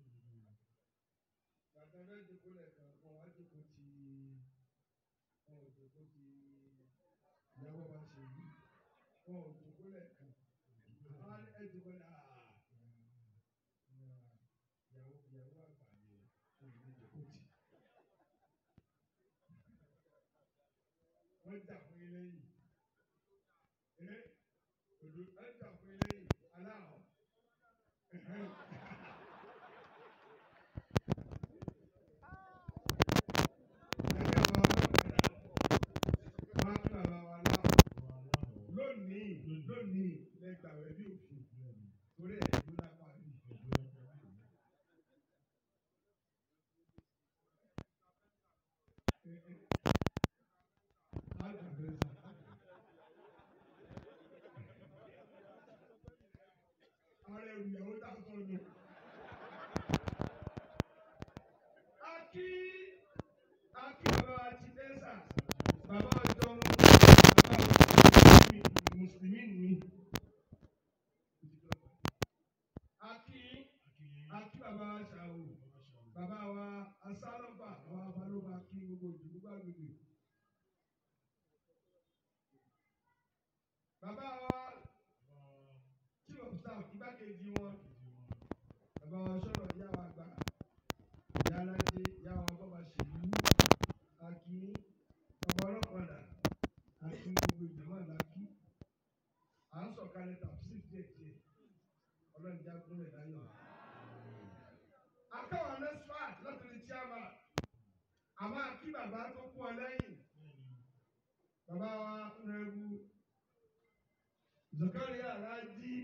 bàtà bẹ́ẹ̀ dìbò lẹ́ẹ̀kan wọn wá dìbò tí wọn ò dìbò tí ìyàwó bá ṣe yí wọn ò dìbò lẹ́ẹ̀kan àwọn ẹ̀ dìbò lẹ́ẹ̀kan ìyàwó ìyàwó àgbà ni wọn ò ní dìbò tì. wọ́n jà fún ilé yìí ẹ òdo ẹ jà fún ilé yìí aláwọ̀ lónìí lónìí lẹgbàwé bí òfin torí ẹ̀ ló lápá rí. Ààrẹ ìyàwó tá a sọ nù. Akí Akí bàbá ti dẹ́sà bàbá ọjọ́ bàbá mùsùlùmí ni. Akí Akí bàbá ṣàwò bàbá wa asálọ́fà àwọn afálọ́fà kí gbogbo ìdìbò gbàgbé. Bàbá wa chief of staff igbákejì wọn bàbá wa sọ̀rọ̀ ìyá wa gbà ìyá alájẹ ìyá wa bàbá ṣèlú àkí bàbá ọlọ́pàá àti gbogbo ìjọba làkí à ń sọ̀kalẹ̀ tàbí díẹ̀ díẹ̀ ọlọ́njà gúnlẹ̀ láyọ̀. Akáwọn nẹ́sfàt láti lè chairman àmọ́ àkí bàbá tó kú ọ lẹ́yìn bàbá wa ń rẹ́rú. Zakaria Raji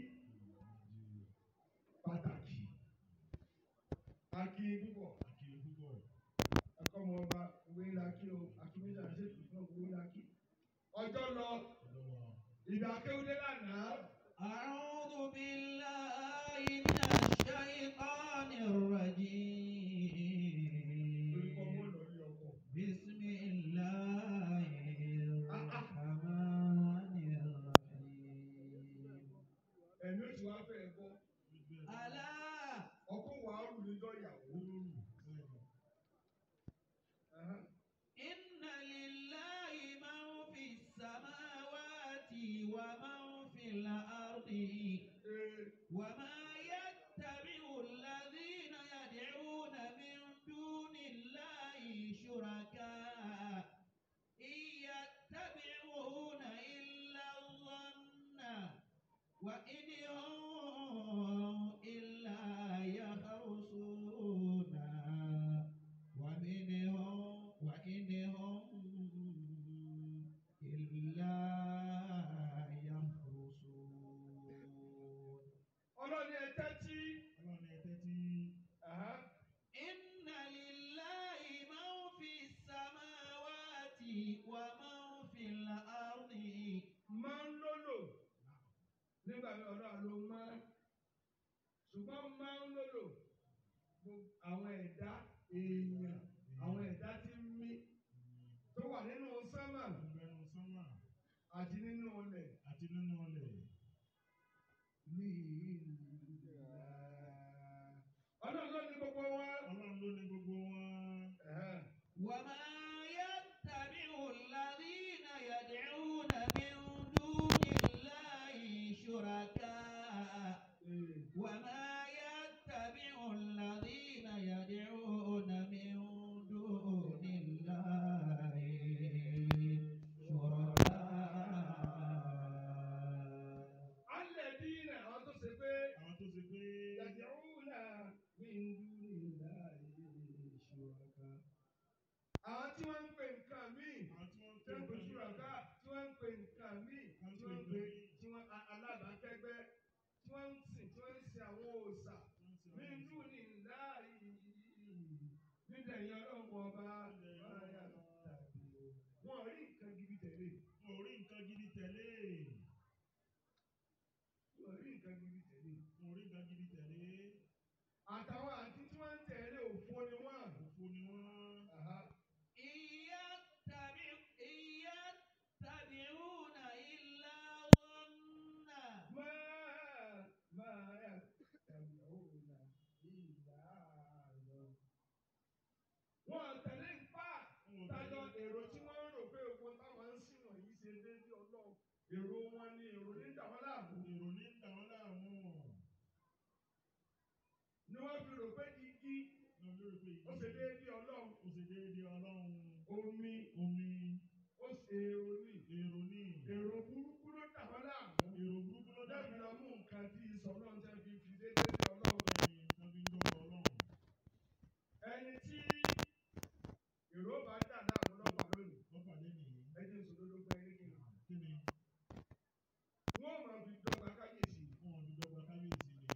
pàtàkì akí púpọ̀ ẹ̀kọ́ ọmọ ọba ìwé ńlá kí o akíméjà ṣètò fún ìwé ńlá kí. Ọjọ́ lọ ìgbà kéwúdé lánàá. أعوذ بالله من الشيطان الرجيم Lórí kọ́ mọ́ lọ ní ọkọ̀. بسم الله الرحمن الرحيم Ẹ̀mí oṣù wa fẹ́ bọ́. ألا Ọkọ̀ wà á rù níjọ́ ìyàwó. Ẹ̀hán. إن لله من في السماوات ومن في الأرض Ee, وما يتبع الذين يدعون من دون الله شركاء إن يتبعون إلا الظن وإن هم إلا يخرصون ومنهم وإن هم إلا يخرصون ọlọ́ni ẹ tẹ́tí. Ẹ̀hán. إن لله من في السماوات ومن في الأرض máa ń lólò nígbà tí ọ̀rọ̀ àlọ́ máa ṣùgbọ́n máa ń lólò gbogbo àwọn ẹ̀dá èèyàn àwọn ẹ̀dá tí ń mí tó wà nínú sánmà àti nínú ọlẹ̀ Àti nínú ọlẹ̀. ní ìlú ọlọ́run ló ní gbogbo wọn. Ọlọ́run ló ní gbogbo wọn. Ẹ̀hẹ́n. وما يتبع الذين يدعون من دون الله شركاء Ee. وما يتبع الذين يدعون من دون الله àwọn òòṣà nínú ní láàyè nídẹ̀yìn ọlọ́run ọba máyà tàbí wọn rí nǹkan gidi tẹ̀lé Mo rí nǹkan gidi tẹ̀lé. wọn rí nǹkan gidi tẹ̀lé Mo rí nǹkan gidi tẹ̀lé. àtàwọn àti tí wọ́n ń tẹ̀lé òfo ni wọ́n. Òfo ni wọ́n. Aha. إن يتبع- إن يتبعون إلا ظنا ما ما يتبعون إلا ظن. Wọ́n tẹ̀lé ipá tájọ èrò tí wọ́n rò pé ogun táwọn ń sìn wọ̀nyí ṣe déédéé ọlọ́run. Èrò wọn ni èrò ní dàwọn láàbò. Èrò ní dà wọ́n láàmú. Ni wọ́n fi rò pé igi Lọ lórí pé ó ṣe déédéé ọlọ́run. Ó ṣe déédéé ọlọ́run. Omi Omi. ó ṣe èrò ní. Èrò ní. Èrò burúkú ló dàwọn láàbò. Èrò burúkú ló dá Lọ́dọ̀ mi lọ mú nǹkan tí ìsọ̀rọ̀ ń tẹ́ fi fi déédéé ọlọ́run. Bẹ́ẹ̀ni, wọ́n fi ń dọ́gba ọlọ́run. ẹni tí èrò bá dà láàmú lọ́pàá lónìí Wọ́n pàdé nìyí. ẹni ìṣòdodo gba ẹni kí ni Kí ni? wọ́n máa fi dọ́gba káyèsí Wọ́n fi dọ́gba kábíyèsí ni.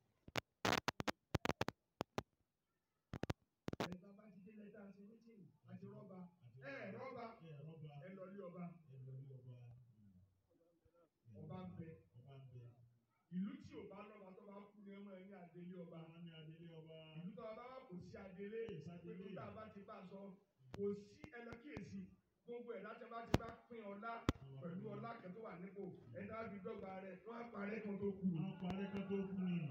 ẹni bá bá ti dé lẹ́tà ṣe mítìnì àti rọ́bà ẹ rọ́bà Ẹ rọ́bà. ẹ lọ lé ọba Ẹ lọ rí ọba. ọba ń bẹ Ọba ń bẹ. ìlú tí ò bá lọ́ba tó bá kú ní ọmọ ẹni àdélé ọba Wọ́n ní adélé ọba. ìlú tó bá wà kò sí adélé pé tó tá a bá ti bá sọ kò sí ẹlẹ́kìyèsí gbogbo ẹ̀ láti bá ti bá pín ọlá pẹ̀lú ọlá kẹ́tọ́ wà nípò ẹni tá a fi dọ́gba rẹ̀ wọ́n á parẹ́ kan tó kù. Wọ́n parẹ́ kan tó kú ni.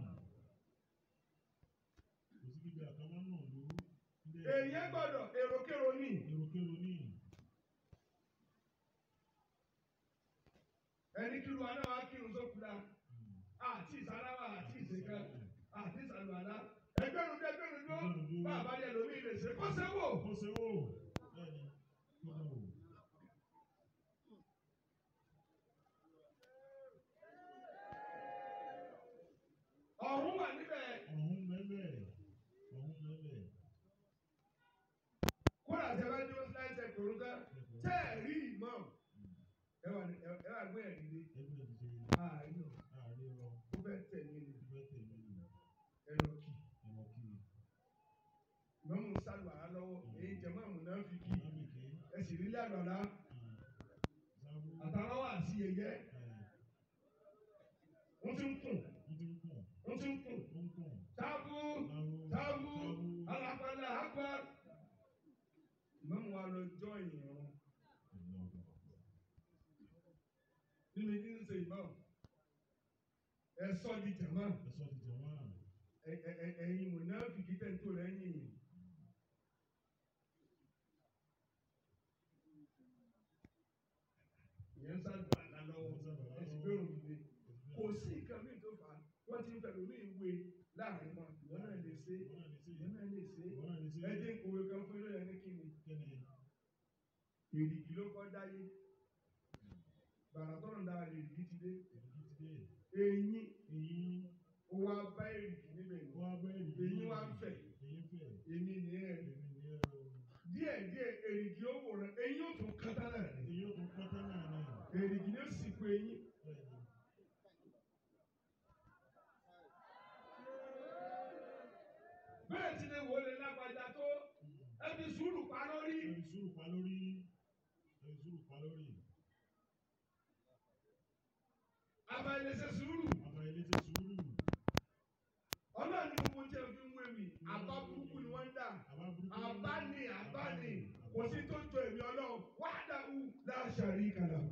Kò sí gbígbé àkàmọ́ náà ló. èèyàn gbọ́dọ̀ èròkèrò ní. Èròkèrò ní. ẹni kí lu aná wa kírun sókùnà àti ìsáláwà àti ìsèkà àti ìsàlùwàlá ẹgbẹrún dé ẹgbẹrún dó bàbá yẹ lómi lè ṣe kó ṣe wò. Kó ṣe wò. Bẹ́ẹ̀ni, kó ṣe wò. ọ̀hún wà níbẹ̀ Ọ̀hún mẹ́mẹ́. Ọ̀hún mẹ́mẹ́. kódà tẹ bá dúró síláì tẹ kòrò tẹ tẹ ẹ rí ìmọ̀ ẹ wà ní ẹ wà gbé ẹ nílé Ẹgbẹ́ ti ṣe àárín náà àárín rọ. ó fẹ́ tẹ̀ ní ilé Ìgbẹ́ tẹ̀lé lò. ẹ lọ kì Ẹ̀rọ kiri. ìmọ̀mù sálùwàlá lọ́wọ́ èyí jẹ̀mọ́ àmù náà fi kì Ìmáàmìkì. ẹ sì rí lálọ́lá Sábú. àtàwọn àti yẹyẹ Ẹ̀ wọ́n ti ń kùn wọ́n ti ń kùn. wọ́n ti ń kùn Ó ń kùn. tábù. Sábú. Tábù alápàdà àgbà. Ìmọ̀mù wa lọ jọ ìyẹn nínú ìdí ń ṣe ìmọ̀. Ẹ sọ di jàmá. Ẹ̀sọ́ ti jẹ̀ wọ́n. Ẹ- ẹ- ẹ- Ẹ̀yin mùnáfìkì tẹ̀ ń tó rẹ̀ yìn. Ìyẹn ń sàgbà àlá lọ́wọ́. Ẹ sì gbé òun lé. Kò sí nǹkan míì tó fà á. Wọ́n ti ń fẹ́ lómi ìwé láàrin wọn. Ìwọ náà lè ṣe. Wọ́n náà lè ṣe. Ìwọ náà lè ṣe. Wọ́n náà lè ṣe. Ẹ jẹ́ ìkòwé kan fún ilé ẹni kí ni. Kẹ́ni. èrìgì ló kọ́ dáyé gbàrà tọ́nà dára èrìgì ti dé Èyí ti dé. eyín Èyí ó wá bá èrìgì níbẹ̀ ni wọ́n á bẹ́ èyí. Èyí wá ń fẹ̀. Èyí ń fẹ̀. èmi ní ẹ̀ Èmi ni ẹ o. díẹ̀ díẹ̀ èrìgì ó wò rẹ̀ eyín ó tún kátá náà ni Èyí ó tún pátá náà náà. èrìgì ni ó sì kó eyín Bẹ́ẹ̀ni. bẹ́ẹ̀ ti lè wò lè lágbájá tó ẹbí sùúrù pa lórí Ẹni sùúrù pa lórí. Ẹni sùúrù pa lórí. abayẹlẹsẹ sùúrù Bàbá ilé ti sùúrù. ọlọ́run ní gbogbo tí ẹ fi ń wé mi àbá burúkú ni wọ́n ń dà Àbá burúkú. àbá ni àbá ni kò sí tó jọ èmi ọlọ́run wahdahu la sharika lahu.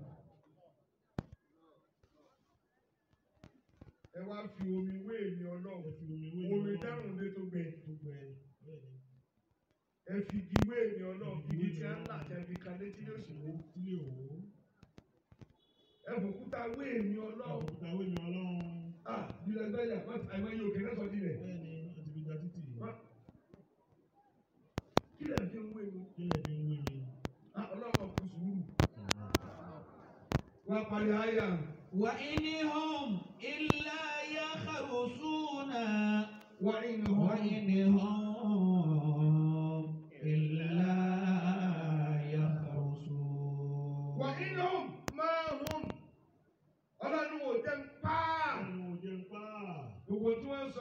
ẹ wá fi omi wé èmi Ẹ ọlọ́run fi omi wé omi dẹ́rùn lé tó gbẹ Gbogbo ẹ̀. Bẹ́ẹ̀ni. ẹ fi igi wé èmi ọlọ́run igi tí a ń là tẹ fi kan létí ló sì wó Tílé òwò. ẹ fòkúta wé èmi ọlọ́run Òkúta wé mi ọlọ́run. ah bílẹ̀ gbẹ́yà wọ́n ti àìmọ́ iye òkè náà sọ dilẹ̀ Bẹ́ẹ̀ni, wọ́n ti fi gba títì. kí lẹ̀ fi ń wé mi Kílẹ̀ fi ń wé mi. ah ọlọ́run kù sùúrù wá parí àyà وإن هم إلا يخرصون wá inú وإن هم إلا يخرصون wà inú máa hùn ọlọ́run ò jẹ́ ń pa Àwọn òjò ń pa. gbogbo tí wọ́n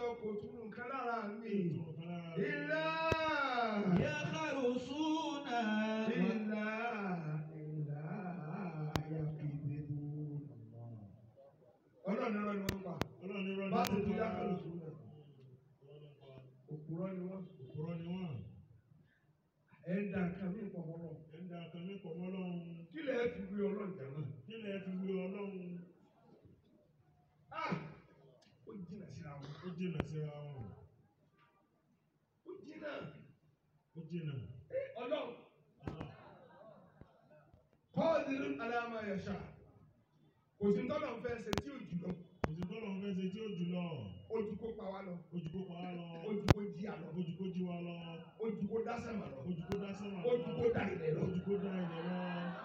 kọ́ọ̀dìrú aláàmà yẹ̀ṣà kò sí tọ́lọ̀ ń fẹ́ ṣe tí ò jùlọ òsì tó lọ́n fẹ́ ṣe tí ó jù lọ ojú kó pa wá lọ ojú kó pa á lọ ojú kó jí àlọ ojú kó jí wa lọ ojú kó dá sẹ́mà lọ ojú kó dá sẹ́wà lọ ojú kó dá ilẹ̀ lọ. ojú kó dá ilẹ̀ lọ.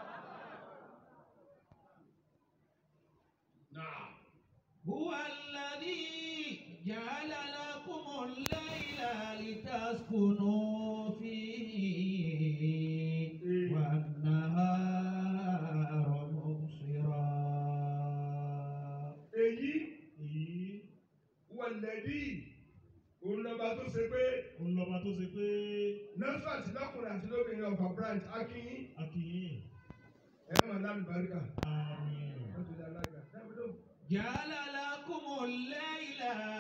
Náà. هو الذي جعل لكم الليل لتسكنوا فيه والنهار مبصرا èyí èyí wọ̀lẹ́dí òun lọ́ba tó ṣe pé òun lọ́ba tó ṣe pé nọ́ọ̀sì àti lọ́kùnrin àti lóbìnrin ọ̀fà branch akínyín a kì í ẹ̀rọ màá lálùbáríkà. àmín wọ́n ti dá alága. dábìlò. جعل لكم الليل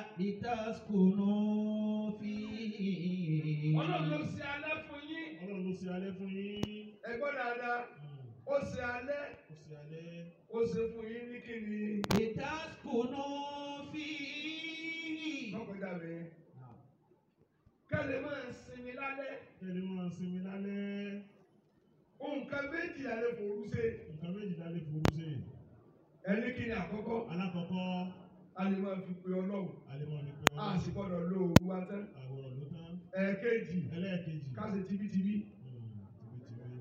لتسكنوا فيه ọlọ́run ló ṣe alẹ́ fún yín ọlọ́run ló ṣe alẹ́ fún yín ẹ gbọ́ dáadáa Mm. ó ṣe alẹ́ ó ṣe alẹ́ ó ṣe fún yín ní kíni. لتسكنوا فيه lọ́kọjá mi kẹ́lẹ́ máa ń sinmi lálẹ́ kẹ́lẹ́ máa sinmi lálẹ́ nǹkan méjì alẹ́ fòrú ṣe nǹkan méjìlá lè forú sí ẹni kíni àkọ́kọ́ alákọ̀ọ́kọ́ a lè máa fi pe ọlọ́run alẹ́mọ̀ ní pé a ọlọ́run sì gbọ́dọ̀ lo òru wa tán àwòrán ló tán ẹ̀ẹ̀kejì ẹlẹ́ẹ̀kejì ká ṣe tibítibí Mm, tìbítìbí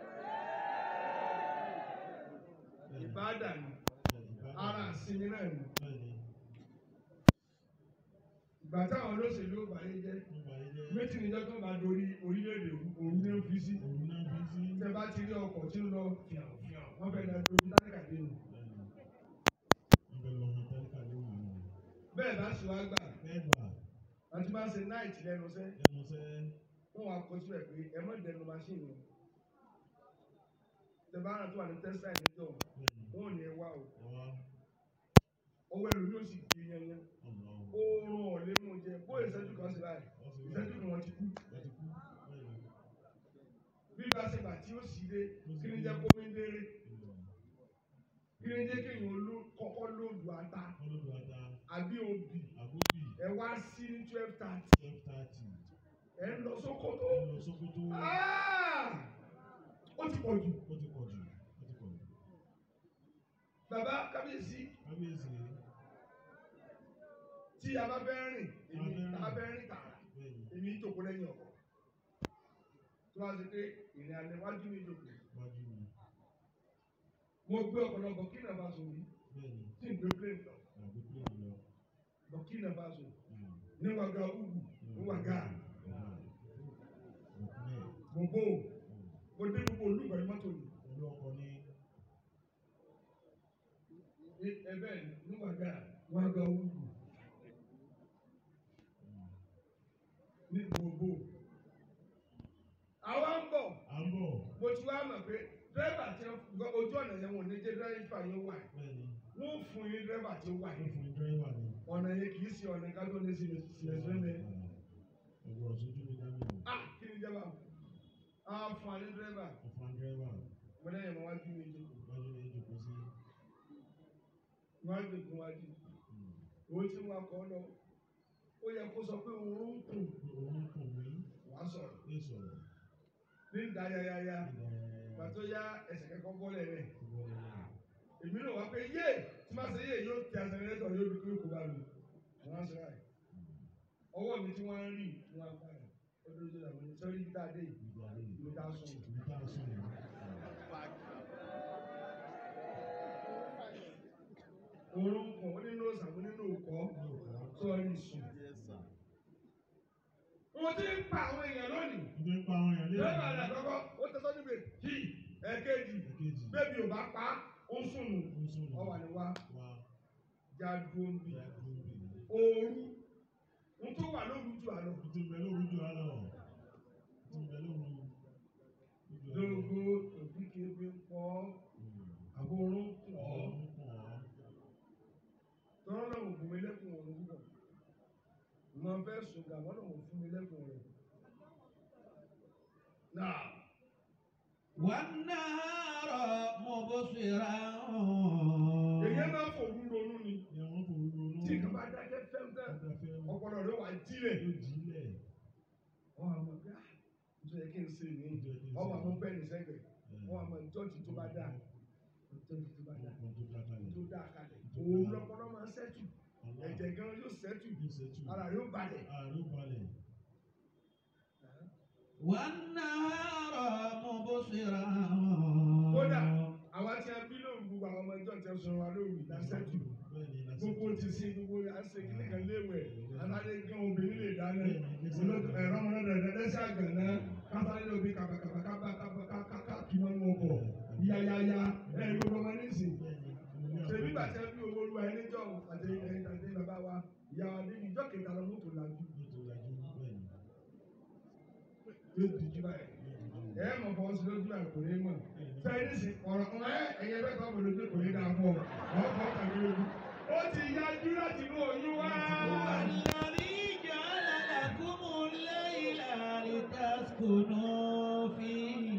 Bẹ́ẹ̀ni, ìbáàdà ni bẹ́ẹ̀ni, ara ìsinmi náà ni bẹ́ẹ̀ni ìgbà táwọn olóṣèlú ò bá yé jẹ́ nígbà yìí jẹ́ méjì níjọ́ tó máa dorí orílẹ̀-èdè òru ní ó fi sí òun náà bí sí tẹ bá ti rí ọkọ̀ tí ń lọ fìàn fìàn wọ́n fẹ́ lọ dojú táníkà dé nù bẹ́ẹ̀ni ibẹ̀ lọ́mọ tẹ́lifà ló wù ú bẹ́ẹ̀ bá ṣe wá gbà bẹ́ẹ̀ gbà àti máa ń ṣe náìtì lẹ́nu sẹ́ ẹnu sẹ́ wọ́n wá kọ síbẹ̀ pé ẹ má dẹnu máṣíìnì o tẹ bá rà tó wà ní tẹ́sítà ìdíjọ́ bẹ́ẹ̀ni wọn ò ní ẹ wá o ọwá ọwọ́ ẹlòmí ò sì di yanyan ọ̀nà oorun ọ̀lẹ́ mú jẹ bó ìṣẹ́jú kan sí báyìí ìṣẹ́jú kan wọ́n ti kú wọ́n ti kú bẹ́ẹ̀ni bí bá ṣe gbà tí ó sì dé kí ni jẹ́ kó mi déré kí ni jẹ́ kéèyàn ló kọ́kọ́ lóòdù ata ọlọ́dún ata àbí obì àgóbì ẹ wá sí ní twelve thirty twelve thirty ẹ ń lọ sókótó ẹ lọ sókótó Ah! ó ti pọ̀ jù ó ti pọ̀ jù ó ti pọ̀ jù bàbá kábíyèsí kábíyèsí tí a bá fẹ́ rìn èmi A a fẹ́ rìn. bá fẹ́ rìn tààrà bẹ́ẹ̀ni èmi ń jòkó lẹ́yìn ọkọ̀ tó wá sí pé ìrìn alẹ́ wájú mi jòkó wájú mi mo gbé ọ̀pọ̀lọpọ̀ kí nàá bá sùn rí bẹ́ẹ̀ni tí n gbé plane lọ àgbo pé mi lọ bọ̀ kí nàá bá sùn Mm. níwàgà ugu níwàgà Ọ̀pẹ́ gbogbo mo dé gbogbo olúgbà ní mọ́tò mi olú ọkọ ní Ní- ẹ bẹ́ẹ̀ ni níwàgà níwàgà ugu ní gbogbo. àwa ń bọ̀ à ń bọ̀ mo ti wá mọ̀ pé dírẹ́bà tí wọ́n ojú ọ̀nà yẹn wọ́n ní jẹ́ dírẹ́bà yẹn wà bẹ́ẹ̀ni wọ́n fún yín dírẹ́bà tí ó wà wọ́n yẹn fún dírẹ́wà ní. ọ̀nà yẹn kì í ṣe ọ̀nà ká tó ní sílẹ̀ sílẹ̀ sílẹ̀ ọ̀gbọ̀n sójú mi dá mi o ah kí ni jẹba a fún alẹ́ dírẹ́bà ọ̀fà dírẹ́wà mo lẹ́yìn mọ́ wájú mi jù wájú ní ìjòkó sí wájú kún wájú owó tí wọ́n kọ́ lọ ó yẹ kó sọ pé òun ń kùn òun kò mí wá sọ̀rọ̀ ní sọ̀rọ̀ ní ìdáyàyàyà ìdárayá pàtó yá ẹsẹ̀ kẹ́kọ̀ọ́ bọ́lẹ̀ rẹ̀ ìwọlé náà èmi náà wá pé yé tí máa ṣe yé yóò ti àṣẹrẹ́tọ̀ yóò dúró kó bá mi wọ́n á sọ ráì ọwọ́ mi tí wọ́n ń rí wọ́n á padà ó dúró tó dàbọ̀ ní sọ́rí bí dáadé yìí ìgbà lè ló dá sùn. ìgbà tá a sùn ní. òórùn kàn ó nínú òsàmú nínú òkọ́ sọ́ọ́rí sùn. wọ́n ti ń pa àwọn èèyàn lónìí. nítorí pa àwọn èèyàn lé lọ́wọ́ àlẹ́ àkọ́kọ́ ó tẹ́sọ́ níbi kí ẹ̀ẹ́kejì èkejì bébí ò bá pa á, ó ń sùn nù. ó ń sùn ọwà ni wá wá já dúró ń bì. ìyá tó ń bì ní. ooru ń tó wà lóru ju àlọ́. ó ti bẹ lóru jù á lọ ó ti bẹ lóru jù á lọ. lógo òbí kébé ń pọ́ àbórún kùn ọ́. ọ̀hún kàn ọ́. tọ́rọ́ náà ò fún mi lẹ́kùn òun púpọ̀. mo fẹ́ sùn gàmọ́ náà ò fún mi lẹ́kùn rẹ̀. náà والنهار مبصرا èyí máa fòru ronú ni ni àwọn kò ronú. tí nǹkan bá dákẹ́ fẹ́ńfẹ́ Ọgbà fẹ́ ọpọlọ rẹ wà jílẹ̀. yóò jílẹ̀. wọ́n á mọ̀ pé ah nítorí yẹ kí n ṣe ní ọmọ àwọn bẹ́ẹ̀ ní sẹ́gbẹ̀ẹ́ wọn àmọ́ ìjọ́jì tó bá dáa ìjọ́jì tó bá dáa Ọkọ̀ tó dá kalẹ̀. tó dáa kalẹ̀ òun lọ́pọ̀lọ́ máa ń sẹ́tù Allah ẹ̀jẹ̀ gan yóò sẹ́tù yóò ṣètù. ara yóò balẹ̀. Ààrẹ ó balẹ̀. والنهار مبصرا kódà àwa tí a bí lóòrùn gbogbo àwọn ọmọ ìjọ tẹ sọ wa lóòrùn ìdásẹ́tù Bẹ́ẹ̀ ni lásìkò. gbogbo ti sin gbogbo àṣẹ kíní kan léwẹ̀ aládé gan obìnrin lè dáná olóòtú ẹ̀rọ ọmọdé rẹ̀ dẹ́dẹ́sẹ̀ àgbẹ̀ná kásáré lóbi kàbàkàbà kábà kábà káká kí wọ́n mú ọkọ̀ yáyáyá ẹ̀ gbogbo ọmọ nísìn ṣèbí bàtẹ́ bí owó olúwa ẹni jọ àti ẹ̀yìn àti bàbá wa ìyá wa níbi ìjọ kẹta lọ mọ́tò làjú yóò dìjú báyìí ẹ mọ̀ fọwọ́ sí lójú àná kò ní mọ̀ fẹ́ẹ́ ní sìn ọ̀rọ̀ ọ̀rọ̀ ẹ ẹ̀yẹ bẹ́ẹ̀ kọ́ bọ̀dọ̀ kò ní dáa fún ọ ọ̀ fọ́ tàbí lójú ó ti yájú láti inú oyún wá. والذي جعل لكم الليل لتسكنوا فيه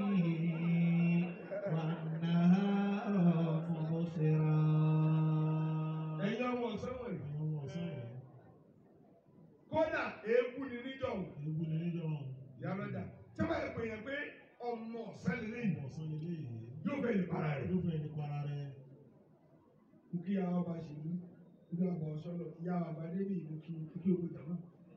والنهار مبصرا ẹ̀yin ọmọ ọ̀sán wọ̀nyí kódà èébú ni níjọ́ wò ìyá lọ́jà tí wọ́n bá pè yẹn pé ọmọ ọ̀sán lélẹ́yìn yóò fẹ́ lè para rẹ̀ kú kí àwọn ọba ṣèlú kí àwọn ọba ọ̀ṣọ́lọ̀ ìyá ọba débì ìlú kí kí owó jàmá.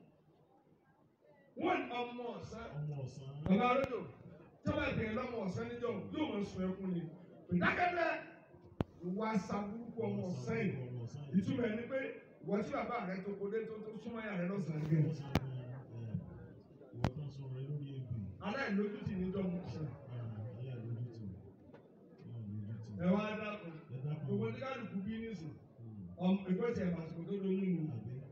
wọ́n ọmọ ọ̀sán bàbá arúgbó tí wọ́n bá pè yẹn lọ́mọ ọ̀sán níjọ́ wò yóò mọ̀ sùn ẹkún ni ìdákẹ́lẹ́ ìwà sàbúrúkú ọmọ ọ̀sán yìí ìtumọ̀ ẹni pé wọ́n tí bàbá rẹ tó kodé tó tó súnmọ́ yà rẹ lọ́sàn-án gẹ̀. aláìlójútì níjọ́ mọ̀ ọ̀sán. ẹ wá dákun gbogbo ní kálukú bí nísìn ọmọ ìgbésẹ̀ ìmàsìkò tó lóyún nù.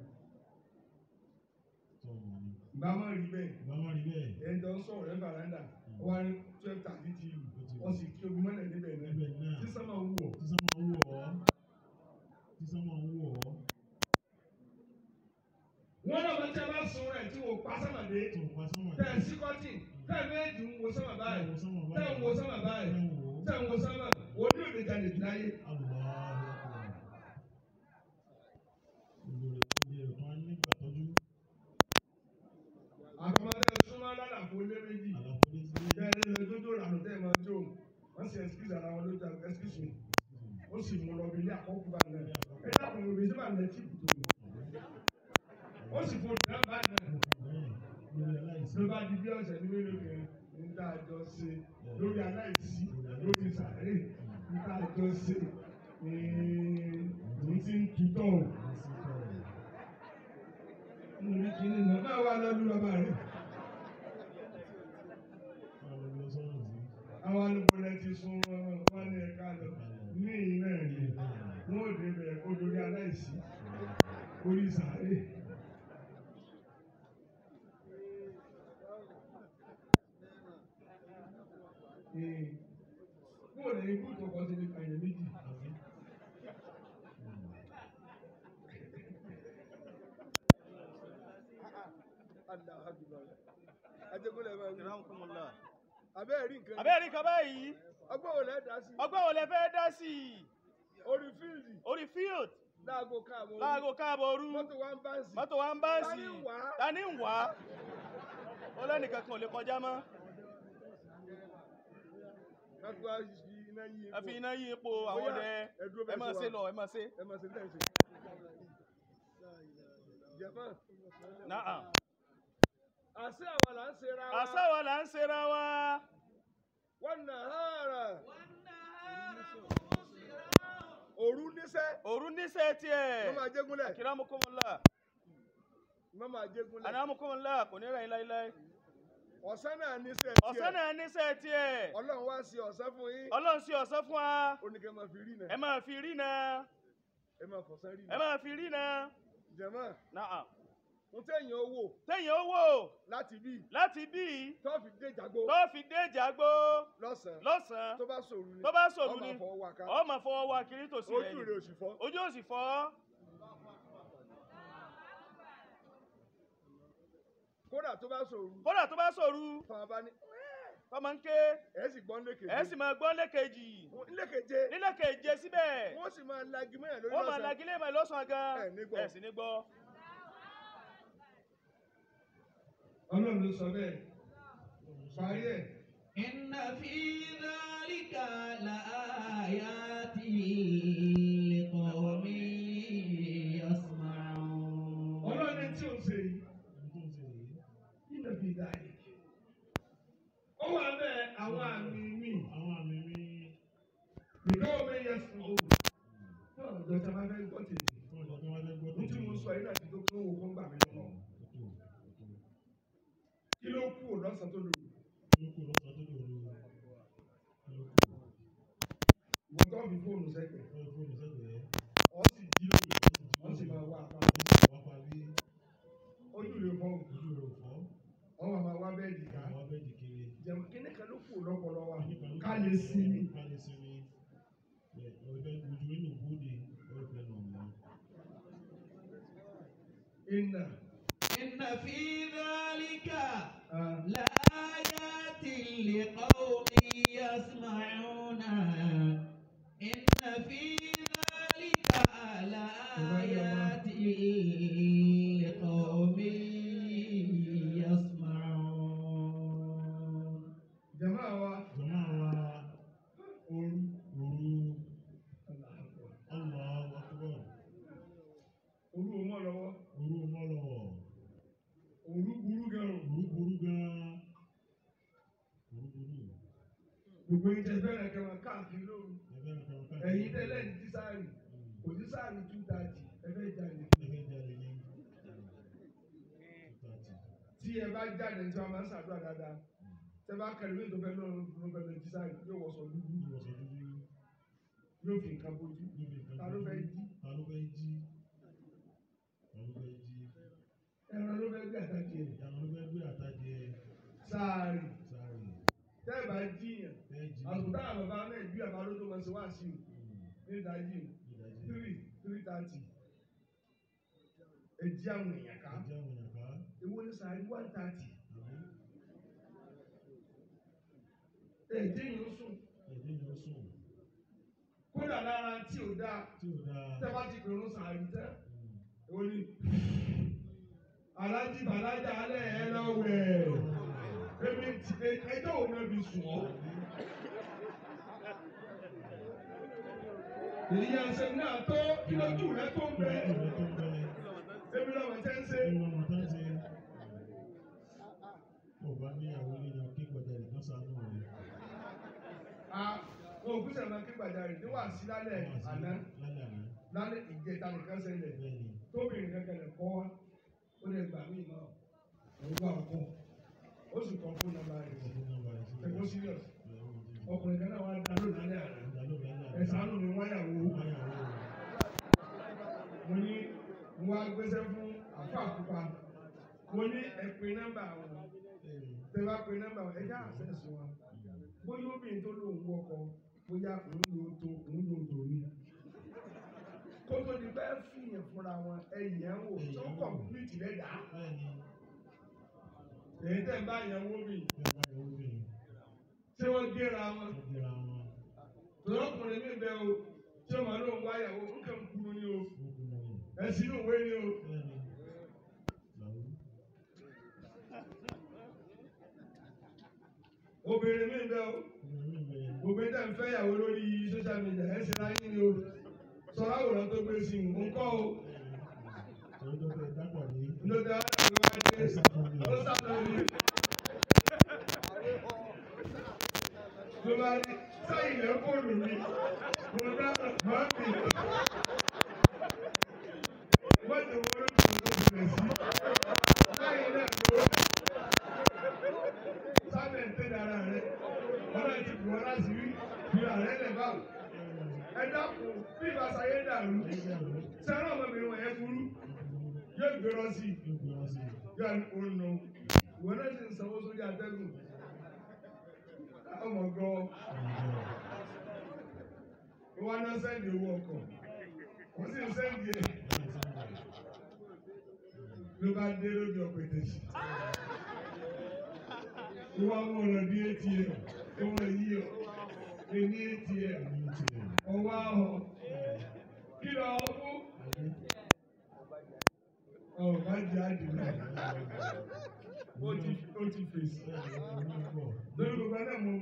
ìgbà máa rí bẹ́ẹ̀ ẹni tó ń sọ̀rọ̀ ẹ̀ fàràǹdà ó wá ní twelve thirty ti lù wọ́n sì kí omi mọ́lẹ̀ níbẹ̀ náà tí sọ́mà ń wọ̀. wọ́n náà bá tí a bá sun rẹ̀ tí wọ́n pa sọ́mà dé tẹ̀ ẹ̀ sí kọ́tì tẹ̀ ẹ̀ méjì ń wo sọ́mà báyìí tẹ̀ ń wo sọ́mà báyìí tẹ̀ ń wo sọ́mà òní òde jalè jù láyé. àtọmọdé súnmọ́ lálàfo lé méjì tẹ̀ ẹ̀ lè dódó lànà tẹ̀ ẹ̀ máa jó wọ́n sì ẹ̀sìkìsì ara wọn lójú àgbẹ̀ ẹ̀sìkìsì ó sì mú lọ bí ilé àkọ́kù bá náà ẹ̀ dàpọ̀ òbí sí bá nà ẹ̀ tìpù tó ó sì fò dá bá náà ló bá di bí ọ̀sẹ̀ ní mélòó kan níta àjọ ṣe lórí aláìsí lórí sàárè níta àjọ ṣe ní ti ń tutọ̀ níbi kíní náà máa wá lọ́dún bàbá rẹ̀ àwọn alùpùpù ti sun wọn ní ẹ̀ka lọ ní iná ẹ̀rí wọn ò débẹ̀ kó lórí aláìsí orí sàárè. Kúrò lẹ́yìn ikú tó kọ́ sí ní kàyẹ̀ méjì. Abẹ́ẹ̀ rí nǹkan. abẹ́rẹ́ nǹkan báyìí Ọgbọ́n wo lẹ́ dá sí? ọgbọ́n wo lẹ fẹ́ dá sí i Orí fíìlì orí field láago káàbọ̀. láago káàbọ̀ òru Mọ́tò wa ń bá ń sí. mọ́tò wa ń bá sí Ta ni ń wá? ta ni ń wá ó lẹ́nìkan kan ò lè kọjá mọ́ Káfí wá fi iná yí epo. ẹ fi iná yí ipò àwọn Bóyá ọdẹ ẹ dúró ẹ bẹ́ẹ̀ máa ṣe ṣe wà. lọ ẹ máa ṣe Ẹ máa ṣe ní tẹ̀sí. Jẹ̀fọ́n. náà Àṣé àwọn là ń ṣe ra wa. àṣà wa là ń ṣera wa Wọ́n nà hàrà. والنهار مبصرا Òru níṣẹ́. òru níṣẹ́ tiẹ̀ Wọ́n máa jégúnlẹ̀. kìrámùkùmùlà Wọ́n máa jégúnlẹ̀. ànámùkùmùlà kò ní rẹ̀ yín láíláí Ọ̀sán náà níṣẹ́ ọ̀sán náà níṣẹ́ tiẹ̀ Ọlọ́run wá sí ọ̀sán fún yín. ọlọ́run sí ọ̀sán fún wa Ó ní kẹ́ máa fi rí ẹ náà. máa fi rí náà Ẹ máa fọ̀sán rí ẹ náà. máa fi rí náà Jẹ̀mọ́. náà Mo tẹ̀yìn owó téèyàn ó wò láti bí láti bí tó fi dé jàgbó tó fi dé ìjàgbó lọ́sàn-án. lọ́sàn-án Tó bá sòrú ni. tó bá sòrú Ọmọ ni àfọwọ́ wa ká. ọ máa fọwọ́ wa kiri tòsí rẹ̀ Ojú ni rẹ̀ ò sì fọ́. ojú ò sì fọ́ Kódà tó bá sòrú. kódà tó bá sòrú Fọwọ́ bá ní. tọmọ ń ké Ẹ sì gbọ́n lékè. ẹ sì máa gbọ́ lẹ́kẹ̀jì Lékeje. nílẹ̀ keje síbẹ̀ Wọ́n sì máa lagi mẹ́rin lórí wọ́n máa lọ́sàn-án. lagilé mọ́ lọ́sàn-án gan Ẹ ní gbọ́. ẹ sì ní gbọ́ Ọlọ́run ló sọ bẹ́ẹ̀. Parí ẹ̀. إن في ذلك لآيات لقوم يسمعون ọlọ́ni tí o ṣe yìí Ohun tó ń ṣe yìí. nínú bí dáyé. ó wà bẹ́ẹ̀ àwọn àmì mi Àwọn àmì mi. ìgbà wo bẹ́ẹ̀ yẹ fún o. náà dọ́jà máa fẹ́ gbọ́ tèmi. Fún ọjọ́ tó wá fẹ́ gbọ́ ní tí mo sọ yìí náà ti tó kí wọ́n kó ń gbà mí lọ́wọ́. Ètò ètò. kí ló kú lọ́sàn-án tó lò. Lóko lọ́sàn tó lòrò. Lóko. ìwọ tó fi fóònù sẹ́gbẹ̀ẹ́. Wọ́n fóònù sẹ́gbẹ̀ẹ́. ọ sì jí lóru wọ́n sì máa wá apá. Wá parí. ojú rẹ̀ fọ́ Ojú rẹ̀ ò fọ́. wọ́n máa máa wá bẹ́ẹ̀dì ká. Àwọn abẹ́ẹ̀dì kiri. jẹun kíní kan ló kú lọ́pọ̀lọ́ wa Nípa ló ká lè sinmi. Ká lè sinmi. Ẹ̀ ọ̀fẹ́ ojú inú bóde. Ọ̀fẹ́ nà ọ̀nà. iná. إن في ذلك ah, لآيات لقوم يسمعون إن في ذلك لآيات لقوم يسمعون jama wa Jọ̀mọ́ wa ooru. òru. Allahu Akbar. Allahu Akbar. ooru ò mọ̀ lọ́wọ́. Òru mọ́lọ̀. ooru burú gan-an. Òru burú gan-an. Òru burú. gbogbo yìí tẹ fẹ́ràn kẹ́ máa káàkiri lóru. Ẹgbẹ́ mi kan ká. ẹ̀yin tẹ́lẹ̀ ní tísáàrì kò ní sáàrì two thirty ẹ fẹ́ jáde. Ẹgbẹ́ jáde ní. Tàtì. tí ẹ bá jáde tí wọn máa ń ṣàdúrà dáadáa tẹ bá kẹrin ní ìtọ́fẹ́ náà ló fẹ́ lọ tísáàrì yóò wọṣọ dúdú Ìwọ̀sọ̀ dúdú. yóò fi nǹkan bójú. Níbi nǹkan ta ló fẹ́ jí Ta ló fẹ́ jí? Ta ló fẹ́ jí? ẹran ló fẹ́ gbé àtàkì ẹ̀ Ìyàwó ló fẹ́ gbé àtàjẹ sáàrì sáré. tẹ́ ẹ bá jíyàn Fẹ́ jí. àtúntà àbàbà náà ìbí àbá ló tó máa ṣe wá sí i ní ìdájí Ìdájí. three three thirty ẹ jí àwọn èèyàn ká Ẹjẹ́ àwọn èèyàn ká. èwo ní sáàrì one thirty Àbí? ẹ jíyàn ó sùn Ẹ̀jẹ̀ ni ó sùn. kódà lára tí ò dáa Tí ò dáa. tẹ́ bá ti pèrò sáàrì tẹ́ Mm. èwo ní alájí bàlájà alẹ́ ẹ lọ wẹ̀ èmi ti ẹjọ́ òun náà fi sùn ọ́. èyí ẹsẹ̀ náà tó kí lójú rẹ tó ń bẹ Ìwé tó ń bẹ. èmi náà wọ́n tẹ́ ń ṣe. Ẹnu ọmọ tá ń ṣe. Ọba níyàwó nínú kí gbọ̀dọ̀ nìkan sánú rẹ̀. a wọn ò kúṣẹ̀ máa kí gbàjarè ní wàá sí lálẹ́ àná Lálẹ́ àná. lálẹ́ ìjẹta nìkan ṣẹlẹ̀ Bẹ́ẹ̀ni. tóbìnrin kankan lè kọ́ wa ó lè gbà mí náà òun gbà ọkọ ó sì kọ́ fún nọ́mbà rẹ̀ Ọdún nọ́mbà rẹ̀ sí. ẹ̀kọ́ serious Ìyàwó ti di. ọkùnrin kan náà wà dá lónìí lálẹ́ àná Ìdálóbi lálẹ́ àná. ẹ̀sánù ni wọ́n yàwó Báyàwó rẹ̀. mo ní mo wá gbéṣẹ́ fún àfa àkópa mo ní ẹ̀pin nọ́mbà wọn Bẹ́ẹ̀ni. tẹ bá pe nọ́mbà wọn ẹjẹ́ àṣẹ́sì wọn bóyá obìnrin tó lóun wọkọ bóyá òun ló tó òun ló tó ní. kótó ni bẹ́ẹ̀ fìyàn fúnra wọn ẹ̀yìn ẹ̀ wò tó kọ̀m̀pìlìtì lẹ́dàá Bẹ́ẹ̀ni. èyí tẹ̀ ń bá yẹn wó mi Bẹ́ẹ̀ bá yàwó bẹ̀rẹ̀. ṣé wọ́n gbéra wọn Wọ́n gbéra wọn. tọ́lọ́kùnrin mi bẹ́ o tí ọmọ lóun wáyàwó nǹkan ń kúrú ni o Wọ́n kú wọn. ẹ̀sìn inú ìwé ni o Bẹ́ẹ̀ni. Làwú. obìnrin mi bẹ́ o Obìnrin mi bẹ̀rẹ̀. gbogbo ẹ̀dá ń fẹ́ yàwó lórí social media ẹ̀ ṣe láyé ni o sọ̀rọ̀ àwòrán tó gbé sí i ń kọ́ o Torí tó fẹ́ dápọ̀ ní. lóde àwọn ọmọ adé ó sàtọ̀ ní. ló bá ní sáyìn lẹ́ fóònù mi mo dá mọ́ mi. wọ́n ti wọ́n ló ti wọ́n ti rẹ̀ sí. sáyìn náà ló sábẹ̀ ń tẹ̀lé ara rẹ̀ wọ́n náà ti bù wọ́n láti rí bí ààrẹ lẹ̀ báwò. ẹ dákun bí ìbáṣayé dàrú sẹ́rọ̀ ọmọbìnrin wọ̀nyẹn burú yóò gbérọ sí i yóò ní o nù ìwọ náà ti ń sanwó sórí atẹ́gùn ọmọ gan ìwọ náà sẹ́ndì owó ọkọ̀ wọ́n sì ń sẹ́ndì ẹ̀ ló bá dé lójú ọ̀pẹ̀ tẹ̀sí. ìwọ àwọn ọ̀nà bí atm ìwọ yìí ọ̀ èmi atm ọwọ́ ahọ́ kí lọ ọ fún ọ̀ bá jẹ́ àdìmọ́ ó ti ó ti fèsì lórí gbogbo náà mo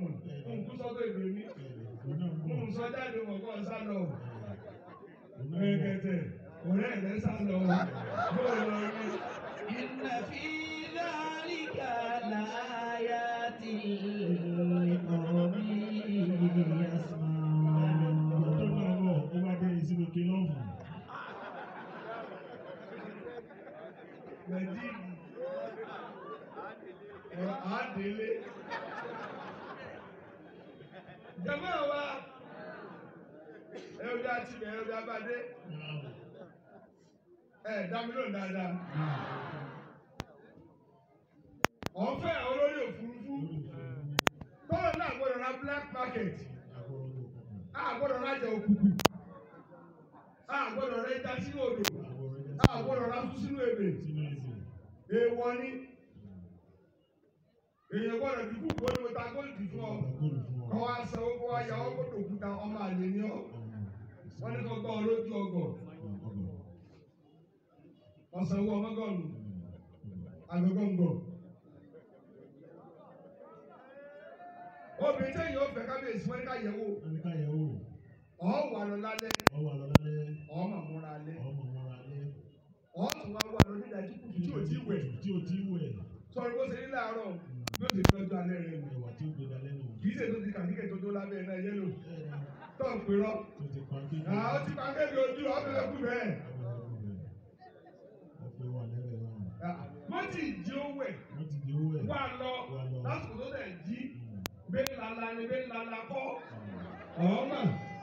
sọ́jáde wọ̀ kọ́ sá lọ. Mẹ́kẹ̀tẹ̀ ọ̀rẹ́ rẹ̀ sá lọ. Bóyá lọ rí. إن في ذلك لآيات لقوم يسمعون Mẹ̀díìnì. Ọ̀rọ̀ àádélé. Jàmá wa. Ẹ ọjà ti bẹ̀ ẹ ọjà bá dé. Ẹ dá mi lóhùn dáadáa. Ọ̀fẹ́ olórí òfurufú. Tọ́lọ̀ náà gbọ́dọ̀ ra black market. A gbọ́dọ̀ ra jẹ òkùnkùn. A gbọ́dọ̀ ra ẹja sínú odò. A gbọ́dọ̀ ra fún sínú ebè. Èèwọ̀ ni. Èèyàn gbọ́dọ̀ dùkú kó ní mo ta góòlù fún ọ. Kọ́ wa sanwó kó wa yà ọ́ kó dòkúta ọmọ àlè ni ọ́. Wọ́n ní kó gbọ́ ọ lójú ọgọ̀. Ọ̀sánwó ọmọgọ́rùn àgọ́gọ́ngọ̀. Obìnrin tẹ̀yìn ó fẹ́ kábíyèsí wọ́n ní ká yẹ̀ wò. Ọ̀ wà lọ lálẹ́, ọ̀ mà múra alẹ́. Ọ̀ tún wá wà lọ nídàájú kùtù tí ò tí wẹ̀. Tí o ti wẹ̀, Sọ̀rọ̀ bó ṣe ní láàárọ̀ yóò ti tọ́jú alẹ́ rẹ̀ nù. ẹ̀wà tí ó gbé dalẹ́ nù. Kì í ṣe tó ti kàkíkẹ̀ tó tó lábẹ́ náà yẹ́lò. Tọ́ ń pèrọ́. Tó ti pa kéde. Àwọn ti pa kéde ojú ọ̀bẹ̀rẹ̀ kú bẹ́ẹ̀. Ọ̀pẹ wà lẹ́rẹ̀ náà. Wọ́n ti jí ó wẹ̀. Wọ́n ti di owó ẹ̀. Wà lọ Wà lọ. lásìkò tó tẹ̀ jí. Bẹ́ẹ̀ lala ni bẹ́ẹ̀ lala kọ́. Ọ̀ọ́mà.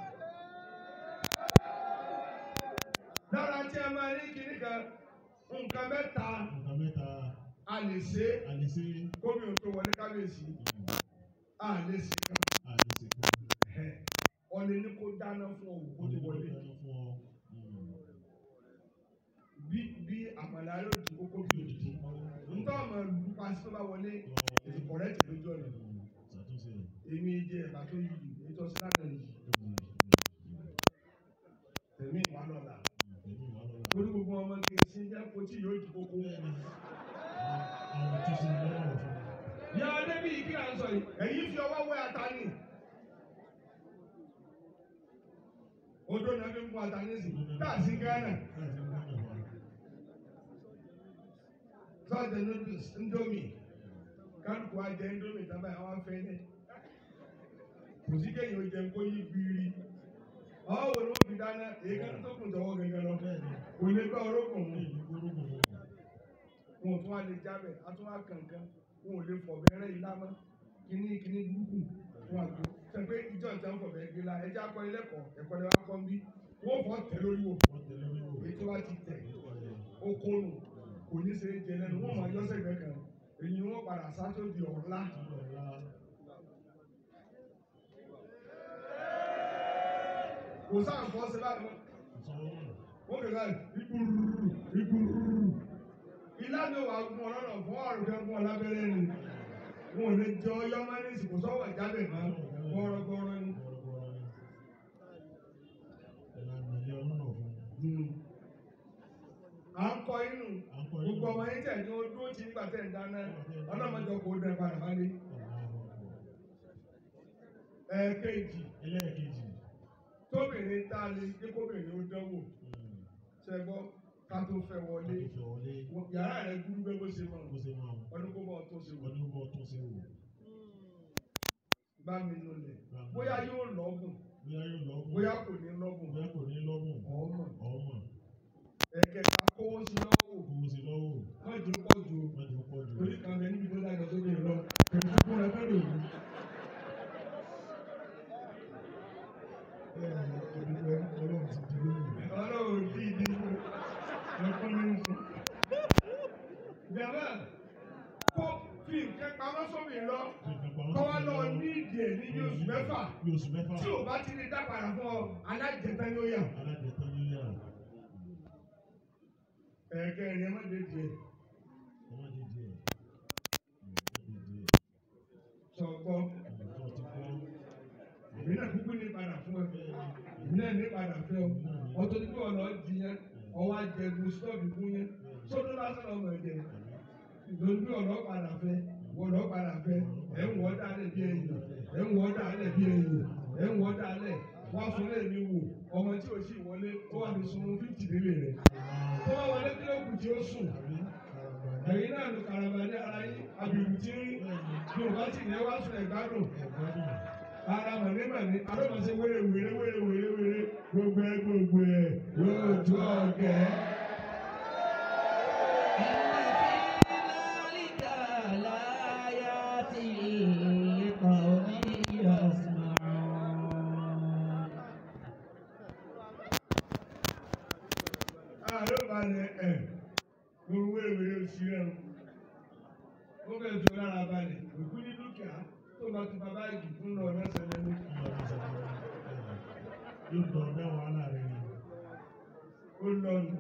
Lára tí a máa ní kinní kan, nǹkan mẹ́ta Nǹkan mẹ́ta a lè ṣe a lè ṣe gómìnà tó wọlé kábíyèsí. A lè ṣe kan. a lè ṣe kan. Ẹ̀, Ọ̀lẹ́ ní kó dáná fún ọ kó tó wọlé. fún ọ. Bí bí àmàlà yóò di kókó bí òdìdí. Ntọ́ ọmọ ìlú pàṣẹ tó bá wọlé èsì kọ̀rẹ́tì lójú ọ̀nà. Ṣàtúnṣe. Èmi jẹ ẹ̀bà tó yí ètò ọ̀sẹ̀ láti yìí. Tẹ̀mí ìwà lọ́la. Ẹ̀mí wà lọ́la. Torí gbogbo ọmọ kìí jẹ́ kotí yóò di kókó. Àwọn tó ṣe lọ́wọ́ fún mi. Yà á débi ìkí à ń sọ yìí. Ẹ̀yin fi ọwọ́ wẹ́ ata ni. Odó náà fi ń mú ata ní sìn. Káàsì Gánà. Láti ń gbọ́dọ̀ wá. Sọ́ọ̀dẹ̀ noodles Indomie. Kálukú wa jẹ Indomie tábà àwọn afẹ́ ní. Kò sí kéèyàn ó jẹun kó yí gbìrì. Ọ̀hún wo ló fi dáná? Èékánná tó kùn tọwọ́ gẹ́gẹ́ lọ. Bẹ́ẹ̀ni, Kò lè gbọ́ orókùn mu. èyí gbórúkọ wọn. wọn ò tún wá lè jábẹ̀ a tún wá kankan wọn ò lè fọ̀bẹ́rẹ́ ilá mọ́ kíní kíní burúkú wọn àgbo sẹ́pẹ́ ìjọ ìjà ń fọ̀bẹ́ gbé la ẹjẹ́ akọ ilẹ́kọ̀ọ́ ẹ̀kọ́ lẹ́wọ́ akọ́ ń bí wọ́n fọ́ tẹ̀ lórí wò Wọ́n tẹ̀lé mi wò. èyí tó bá ti tẹ̀ ó kónù kò ní ṣe é jẹ lẹ́nu wọ́n máa yọ́sẹ̀ gbẹ kan èyí wọ́n padà sátó di ọ̀la kò sáà ń fọ́ sí báyìí wọ́n kẹ̀ láì ìgbùrù ìgbùrù ilá mi wà gún ọ lọ́nà fún ọ̀rùn kan gún ọ lábẹ́rẹ́ ni wọn ò lè jẹ ọyọ́ máa ní ìsìnkú sọ́wọ́ ìjábẹ̀ máa gbọ́rọ́gbọ́rọ́ ni. Hmm. à ń kọ inú gbogbo ọmọ yín tẹ̀ ní o dúró tí nígbà tẹ̀ ń dáná ọlọ́mọdé kò dẹ̀ padà wálé. ẹ̀ẹ̀kejì Ẹlẹ́ẹ̀kejì. tóbìnrin tá a lè dé kóbìnrin ó dánwò ṣẹgbọ́ ká tó fẹ́ wọlé Ìfẹ́ wọlé. yàrá rẹ̀ dúró bẹ́ẹ̀ bó ṣe mọ̀ Bó ṣe máa wọ̀. ọdún kó bọ̀ tó ṣe wọ̀ Ọdún bọ́ tó ṣe wò. bá mi nulẹ̀ bóyá yóò lọ́gùn Bóyá yóò lọ́gùn. bóyá kò ní lọ́gùn Bóyá kò ní lọ́gùn. ọmọ Ọmọ. ẹ̀kẹta kówó sí lọ́wọ́ Owó sí lọ́wọ́. wọ́n jù pọ̀ jù Wọ́n ti pọ̀ jù. torí kan bẹ níbi tó dájọ́ tó bẹ̀rẹ̀ lọ pẹ̀lú fún ẹ fẹ́ lòdì. Ọlọ́run ti di lóyún. ọlọ́run tí ìdí fún ẹ̀kọ́ ní fún. Jàmbá kó fi nǹkan pamọ́ sómi lọ kọ́ wá lọ ní ìdí ẹ̀ ní bí oṣù mẹ́fà Bí oṣù mẹ́fà. tí ò bá ti lè dá padà fún ọ alájẹta ni ó yà. Alájẹtán ní yàrá. ẹ̀ẹ̀kẹ́ ẹ̀yẹ má dé díẹ̀ Ọmọ di díẹ̀. Ọmọ di díẹ̀. sọ̀gbọ́ Ọ̀dọ́ ti kọ́. èmi náà kúkú ní padà fún ẹ èmi náà ní padà fẹ́ ọ ọtọ́ ní pé ọ̀nà di yẹn ọwọ́ ajẹgun stọ́ọ̀bù fún yẹn sọ́dún lásán ọmọ ẹ̀jẹ̀ lórí pé ọ̀nà padà fẹ́ ọ̀nà padà fẹ́ ẹ̀ ń wọ́ dálẹ̀ bí ẹ̀yìn ẹ̀ ń wọ́ dálẹ̀ bí ẹ̀yìn ẹ̀ ń wọ́ dálẹ̀ wá fún lè mi wò ọmọ tí o sì wọlé ó wà ní sunun fíìtì nílé rẹ̀ tó bá wọlé kí ló kù tí ó sùn ẹ̀yin náà ló karaba ní ara yín àbìrù tí ń rí yorùbá sì ní ẹ wá sùn ẹ̀gbádùn ara mànímàní alómọ̀ọ́sẹ̀ wéré wéré wéré wéré wéré gbogbo ẹ gbogbo ẹ yóò tó ọ̀gẹ́. àlọ́ balẹ̀ ẹ̀ gbogbo wéré wéré oṣù rẹ̀ o ó bẹ̀rẹ̀ tó lára balẹ̀ òkú ní dúkìá tó máa tún bàbá ìgì fún lọ mẹ́sàn-án lẹ́nu. yóò dọ̀ ọ̀dá wàhálà rẹ̀ ni. ó lọ́nu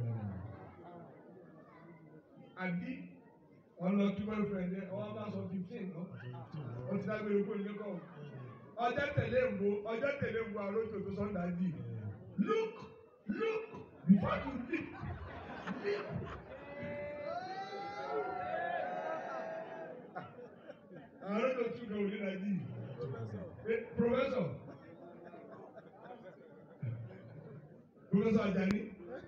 àbí ọ̀nà tí wọ́n fẹ́ ẹ̀ ọwọ́ bá sọ fifteen lọ ó ti dágbére kó nílé kọ́ ọjọ́ tẹ̀lé wo ọjọ́ tẹ̀lé wo àlójò tó sọ́ńdà dì look look before you leap leap. àwọn àlójò tún kàn wọlé náà dì professor professor Ajani.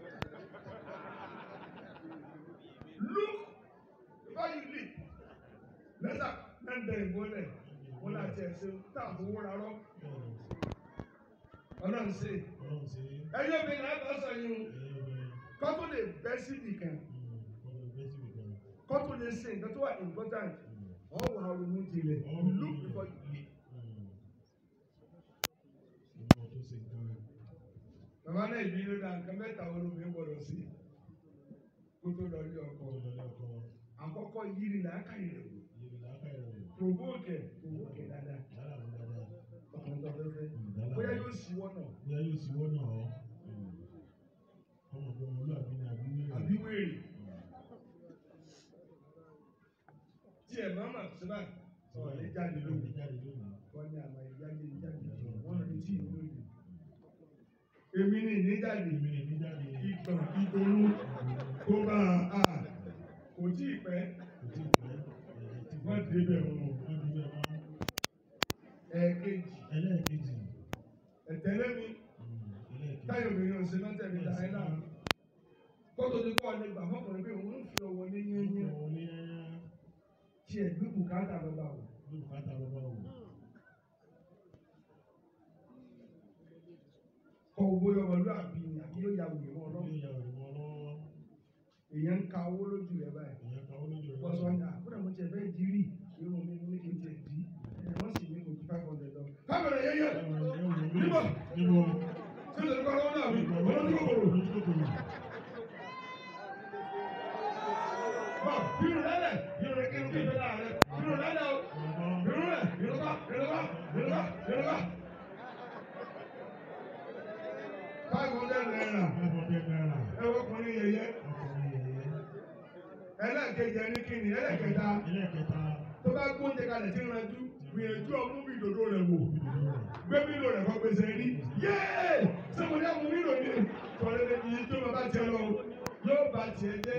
look before you leap lẹ́sà lẹ́ndẹ̀ ìmọ́lẹ̀ wọ́n láti ẹ̀sìn táàbù wúra rọ́ ọlọ́run ṣe Ọlọ́run ṣe é. ẹyọ mi náà bá sọ yín Ẹyẹ obìnrin. kọ́tù lè bẹ́ síbì kan Ọlọ́run bẹ́ síbi kan. kọ́tù lè ṣe nǹkan tó wà important ọ̀wọ́ ronú tilẹ̀ look before you leap. Ọmọ tó ṣe nǹkan rẹ̀. bàbá náà ìbí ló dá nǹkan mẹ́ta wọn lómi gbọdọ̀ sí kó tó lọ ilé ọkọ Ọkọ̀ lọ́lẹ́ ọkọ̀ àkọ́kọ́ yìí ni làákàyè rẹ̀ wò yìí làákàyè rẹ̀ wò. provoke ẹ̀ provoke ẹ̀ dáadáa Yálà ló dáadáa. ọkùnrin tó fẹ́ fẹ́ Yálà. bóyá yóò sí wọ́n náà Bóyá yóò sì wọ́n náà ọ́. Ọmọ ọgbọ́n olúwàbí ni àbí wíwẹ̀. àbí wéèrè tí ẹ̀ máa mà sí báyìí sọ̀rọ̀ lè jáde lónìí Jáde lónìí. wọ́n ní àmà ìjáde ìjáde wọ́n lè tí ìlú lónìí. èmi ní ìníjáde Èmi lè ní jáde. ìgbọ̀n ìgbòrú kó bá a kò tí ì pẹ́ Kò tí ì pẹ́. Ẹ̀ẹ́ tí wọ́n débẹ̀ wọn. Wọ́n ti bẹ̀ wọ́n. ẹ̀ẹ̀kejì Ẹlẹ́ẹ̀kejì. ẹ̀tẹ́lẹ́ mi Ẹlẹ́ẹ̀kejì. táyọ̀ obìnrin ọ̀sẹ̀ náà tẹ̀lé láyé náà kótó ti kọ́ ọ̀lẹ́ gbà fọkùnrin pé òun ń fi ọwọ́ ní yẹ́nyẹ́ Ọwọ́ ní yáyá. tí ẹ̀ gbé bùkátà lọ́ba wò. Ló bùkátà bàbá wò. kọ́ owó ọmọlúwàbí ni àbí yóò ya wèrè wọn lọ́wọ́ Yóò ya òrì mọ́ lọ́wọ́. èèyàn ń ka owó lójú rẹ̀ báyìí. Èèyàn kan ó lójú rẹ̀. wọ́n sọ ní àkúrẹ́ mo tiẹ̀ fẹ́ di rí irun mi ní kí n tiẹ̀ di ẹ̀ wọ́n sì ní kò ju five hundred lọ. kámẹ́rà yẹn yẹ Níbo? Níbo? ṣé ìṣèlú kọ́ lọ́wọ́ náà mi olójú kòkòrò. bọ́ bírù lẹ́lẹ̀ bírù rẹ̀ kí n kí n fẹ́ láàrẹ̀ bírù lẹ́lẹ̀ o bírù rẹ̀ bírù kọ́ bírù kọ́ bírù kọ́ bírù kọ́. five hundred naira ẹ wọ́n kọ́ ní yẹyẹ ẹlẹ́ẹ̀kejì ẹni kíni ẹlẹ́ẹ̀kẹta tó bá gbóúnjẹ kalẹ̀ tí ń ranjú gbìyànjú ọmú bí ìdòdó rẹ̀ wò gbé mílò rẹ̀ kọ́ gbèsè rí yéé sọ́kùn ní àwọn mílò ní tọ́lẹ́lẹ́ iye tó bá bá tiẹ̀ lọ yóò bá tiẹ̀ jẹ́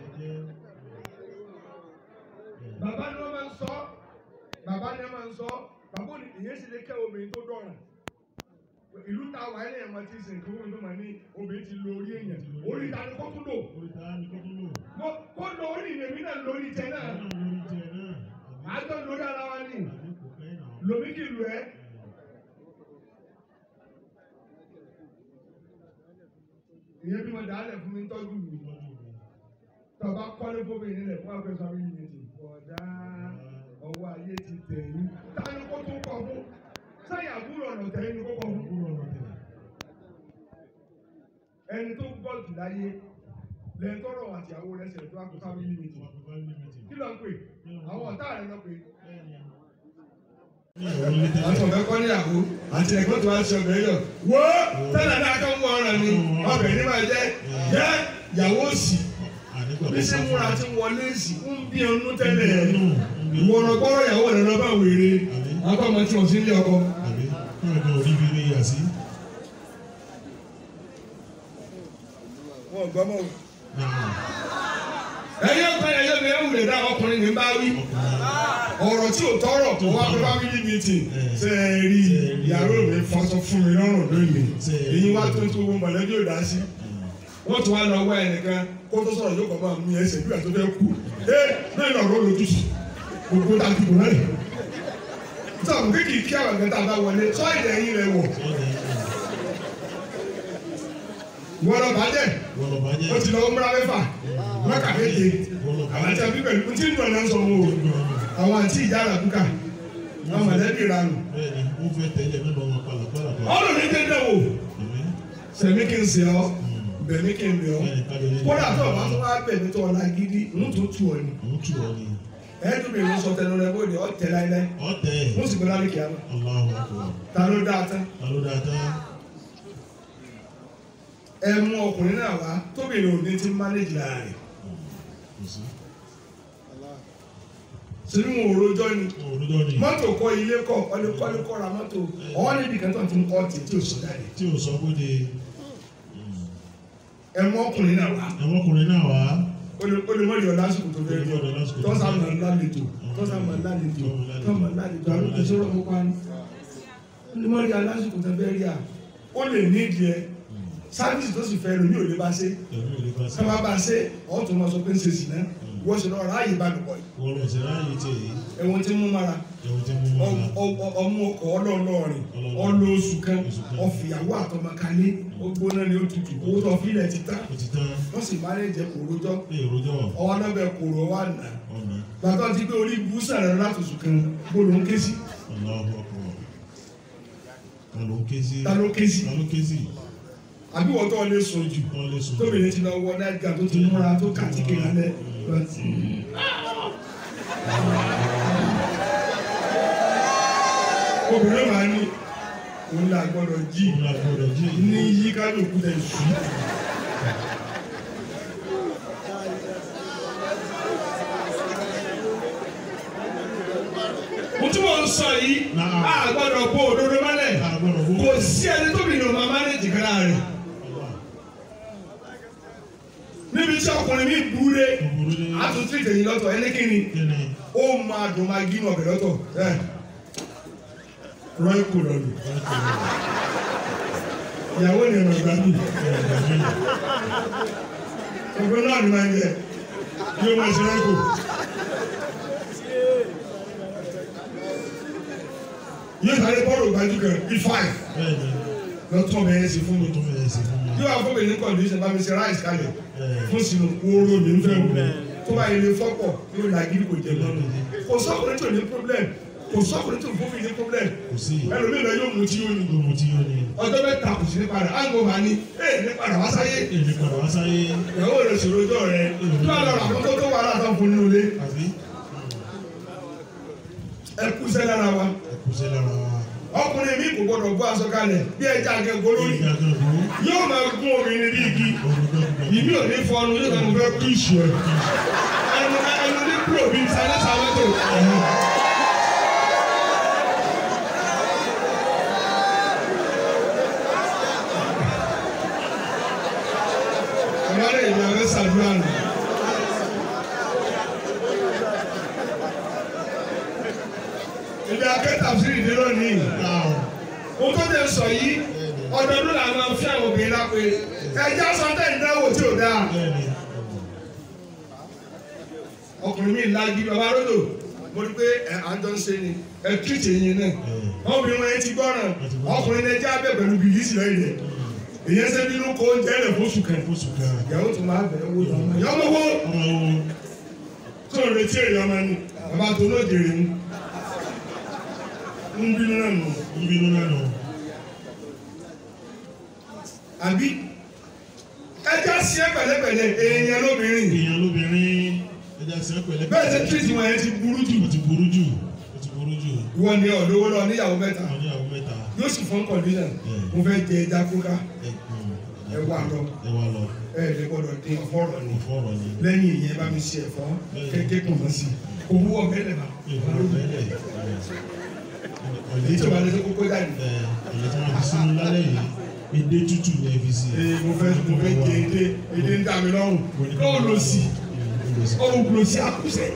bàbá ni wọ́n máa ń sọ bàbá ni wọ́n máa ń sọ bàbá òní ìyẹn sì lè kẹ́ obìnrin tó dọ̀ràn ìlú ta wà ní ẹ̀mọ́ tí sìn kí wọ́n tó máa ní obìnrin ti lo orí èèyàn orí ta ni kó tún lò mo kó lo orí ìrèmí náà lórí tẹ náà àjọ lórí ara wa ni lomi kì í lu ẹ. ìyẹn bí mo dà á lẹ̀ fún mi ń tọ́jú mi tọba kọ́lé fóbìnrin lẹ̀ fún àpẹẹrẹ sọ yìí nìyí ọ̀dà ọwọ́ ayé ti tẹ̀ yín táyé kó tún kọ fún sáyà àbúrò ọ̀nà tẹ̀ yín ni kó kọ fún ẹni tó gbọ́ jù láyé lẹ́yìn tọrọ àti àwọn rẹ̀ ṣẹlẹ̀ tó wá kó family meeting kí ló ń pè àwọn ọ̀tá rẹ̀ lọ pé. àti ọ̀bẹ kọ́ níyàwó àti ẹ̀gbọ́n tó wá ṣe ọbẹ̀ yọ. wo tẹ́lẹ̀ náà kọ́ mú ọ̀ràn ni ọbẹ̀ ní máa jẹ́ jẹ́ ìyàwó òsì bí ṣe múra ti wọlé sí ń bí ọnú tẹ́lẹ̀ ìwọ ọ̀rọ̀ gbọ́rọ̀ ìyàwó rẹ̀ lọ́ba wèrè akọ́mọ tí wọ́n ti ń lé ọkọ. wọn ò gbọ́ mọ́ o ẹ̀yẹ́ ọ̀gbẹ́ni ẹ̀yẹ́ mi ẹ̀wù lè dá ọkùnrin ní bá wí ọ̀rọ̀ tí ò tọrọ tó wá pé family meeting ṣe é rí ìyàwó mi fọṣọ fún mi lọ́rùn lónìí èyí wá tó ń tó wọn mọ̀lẹ́bí ò dá sí wọ́n tún wá lọ wá ẹnìkan kó tó sọ̀rọ̀ yóò kọ́ máa mú ẹsẹ̀ bí wàá tó fẹ́ kú ẹ bẹ́ẹ̀ lọ rọ́ lójú sí gbogbo tá a ti bò náà sọ̀rọ̀ kéèkì kí àwọn ẹ̀gbẹ́ tá a bá wọlé sọ èdè ẹ̀yìn rẹ̀ wọ̀ wọ́n lọ bàjẹ́ wọ́n lọ bàjẹ́ ó ti lọ múra mẹ́fà mọ́kà méje àwọn àti àbí pẹ̀lú tí ń dùn ọ̀nà sọ wọn o àwọn àti ìjà àràkúkà àwọn mọ̀lẹ́bí ìranù bẹ́ẹ̀ni ó fẹ́ tẹ̀lé mẹ́lọ wọn pàlàpàlà tó ọ̀rọ̀ ní dédé wò sẹ̀mí kí n sè ọ́ bẹ̀mí kí n bẹ̀ ọ́ kódà tó o bá tó wá bẹ̀mí tó ọ̀la gidi ń tó tu ọ ni òun tù ọ ni ẹ̀ẹ́dùn mi ìwọ sọ tẹnu rẹ bóde ọ̀ tẹ láíláí ọ̀tẹ̀ wọ́n sì gbé lálẹ́ kìá Allahu Akbar ta ló dáa tán alódàtà ẹ mú ọkùnrin náà wá tóbìnrin ò ní ti mánéjì lára rẹ̀ kò sí sínú wọn ò rojọ́ ni òrùjọ ni mọ́tò kọ́ ilé kọ́ kọ́lékọ́lé kọ́ ra mọ́tò ọ̀hún níbi kan tó ti ń kọ́ tì tí ò sí jáde tí ò sọ pé de ẹ mú ọkùnrin náà wá ẹ̀wọ̀n ọkùnrin náà wá olùmọ̀lì ọ̀la sùkùn tó fẹ́ rí ọ tọ́sà mọ̀ lálejò tọ́sà mọ̀ lálejò tọ́mọ̀ lálejò àwọn ìṣòro kó pa ní olùmọ̀lì alásùkùn tó fẹ́ rí à ó lè ní ìdí ẹ sáfìsì tó sì fẹ́ lómi ò lè bá ṣe ẹ̀mí ò lè bá sí sábà bá ṣe ọ̀ tó máa sọ pé ń ṣe sí náà wọ́n ṣe lọ́ọ́ ráàyè bá lùpọ̀ yìí wọ́n lọ sí ráàyè tí èyí ẹ̀wọ̀n tí mú mara ẹ̀wọ̀n tí mo mọ̀ ọ́ ọmú ọkọ̀ ọlọ́ọ̀lọ́rin ọlọ́ oṣù kan ọ̀fìyàwó àtọmọkalé ó gbóná ni ó tutù owó tó fílẹ̀ ti tán ó ti tán wọ́n sì máa ń jẹ kòrójọ́ ní èròjọ́ ọwọ́ lọ́bẹ̀ kòrò wà nà ọ̀nà gbàtọ́ ti pé orí búùsà rẹ̀ láti oṣù kan bó ló ń ké sí Allahu Akbar ta ló ké sí ta ló ké sí ta ló ké sí àbí wọ́n tó lè sùn jù wọ́n lè sùn tóbi ní ti lọ wọ náírà tó ti múra tó kàtíkè lálẹ́ obìnrin máa ní òun là gbọ́dọ̀ jí òun là gbọ́dọ̀ jí ní yí kálukú tẹ̀ sùn. mo tún mọ̀ ń sọ yìí Náà. a gbọ́dọ̀ bó òdodo mọ́lẹ̀ àgbọ̀dọ̀ bó kò sí ẹni tóbi ní ọmọ amánéjì kan láàrin níbi tí ọkùnrin mi dúró òbúrú ní àtúntì tèyí lọ́tọ̀ ẹlẹ́kìnrin kíni ó máa dùn máa gínú ọbẹ̀ lọ́tọ̀ ẹ̀ rọ́ọ̀ kò lọ́lù ìyàwó ni ẹ̀rọ ìgbà mi ọgbẹ́ náà ni máa ń jẹ bí ó máa ṣe rọ́ọ̀ kò. yóò sáré bọ́ọ̀lù gbajú kan bí five bẹ́ẹ̀ni lọ́tọ̀ bẹ̀rẹ̀ sí fún mi ó tún fẹ́ sí fún mi yóò wá fún mi ní kọ̀ǹdíṣẹ̀ bá mi ṣe ráìsì kalẹ̀ ẹ̀ fún sínú kóró mi ń fẹ́ wù tó bá yẹ lè fọ́pọ̀ yóò là gidi kò jẹ lọ́nu kò sọ́kùnrin tó ní problem kò sọ́kùnrin tó fún mi ní problem kò sí ẹlòmíì lọ yóò mú tí yóò ní ló mu tí yóò ní ọjọ́ mẹ́ta kò sí ní padà áńgò máa ní ẹ̀ ní padà wá sáyé èmi padà wá sáyé ìyàwó rẹ̀ sọ̀rọ̀ ọjọ́ rẹ̀ tó bá lọ rà fún tó tó wà látọ̀ fún nínú ilé àbí ẹ kú sẹ́ lára wa ẹ̀kú sí lára wa ọkùnrin mi kò gbọdọ̀ bọ́ aṣọ kalẹ̀ bí ẹja akẹ́kọ̀ọ́ lórí ìgbà kan kú yóò máa gún obìnrin bí igi òrùjọ gbogbo ìmí ò ní fọnu yóò kàn fẹ́ kú ìṣù ẹ̀ ẹnu ẹnu ní kúrò bí sálẹ́sà mọ́tò ẹ̀hún. ìwádìí ìlú ẹ̀rọ ṣàdúrà nù. ibi akẹ́tà sí ìdí lónìí. Mo tó lè sọ yìí, ọdọọdún là máa ń fi àwọn obìnrin lápè. Ẹja sọ́tẹ̀ ìdánwò tí ò dáa. bẹ́ẹ̀ni Ọkùnrin mi lági bàbá ròdò. Mo rí pé ẹ̀ àjọ ń ṣe ni ẹ tírìtì yín náà. Ọkùnrin wọn yẹn ti gbọ́ràn. Ọkùnrin náà jẹ́ abẹ́ pẹ̀lú bìlísì lẹ́yìn rẹ̀. Ìyẹn ṣe bínú kó oúnjẹ rẹ̀ fóṣù kan. oṣù kan Ìyàwó tó máa bẹ̀rẹ̀ owó tó máa. Yọmọ wo ọmọ wo tó ń retí èrè ọmọ ni. Bàbá tó ló jèrè ń. Ń bínú náà nù. ń bínú náà nù àbí ẹja sí ẹ pẹ̀lẹ́pẹ̀lẹ́ èèyàn lóbìnrin èèyàn lóbìnrin ẹja sí pẹ̀lẹ́ bẹ́ẹ̀ ṣe tírìtì wọn yẹn ti burú jù ó ti burú jù ó ti burú jù ìwọ ni ọ̀dọ́wọ́ lọ níyàwó mẹ́ta àwọn oníyàwó mẹ́ta yóò sì fún condition mo fẹ́ jẹ ẹja kúká ẹ wà lọ ẹ wà lọ ẹ lè gbọdọ̀ dín ọ̀fọ́rọ̀ ni ìfọ̀rọ̀ ni lẹ́yìn ìyẹn bá mi ṣe ẹ̀fọ́ kékeré kùn mọ́ sí kò wú ọ̀bẹ lẹ̀ bá ìfọ̀rọ̀ bẹ́ẹ̀ èyí tó bá lè tó kókó jáde èyí tí wọ́n fi sínú lálẹ́ yìí edé tútù ní ẹ fi sí ee mo fẹ́ mo fẹ́ jẹ edé edé ń dà mí lọ́rùn kó o lọ sí kúrò sí. ọ̀hún kúrò sí àkùsẹ̀.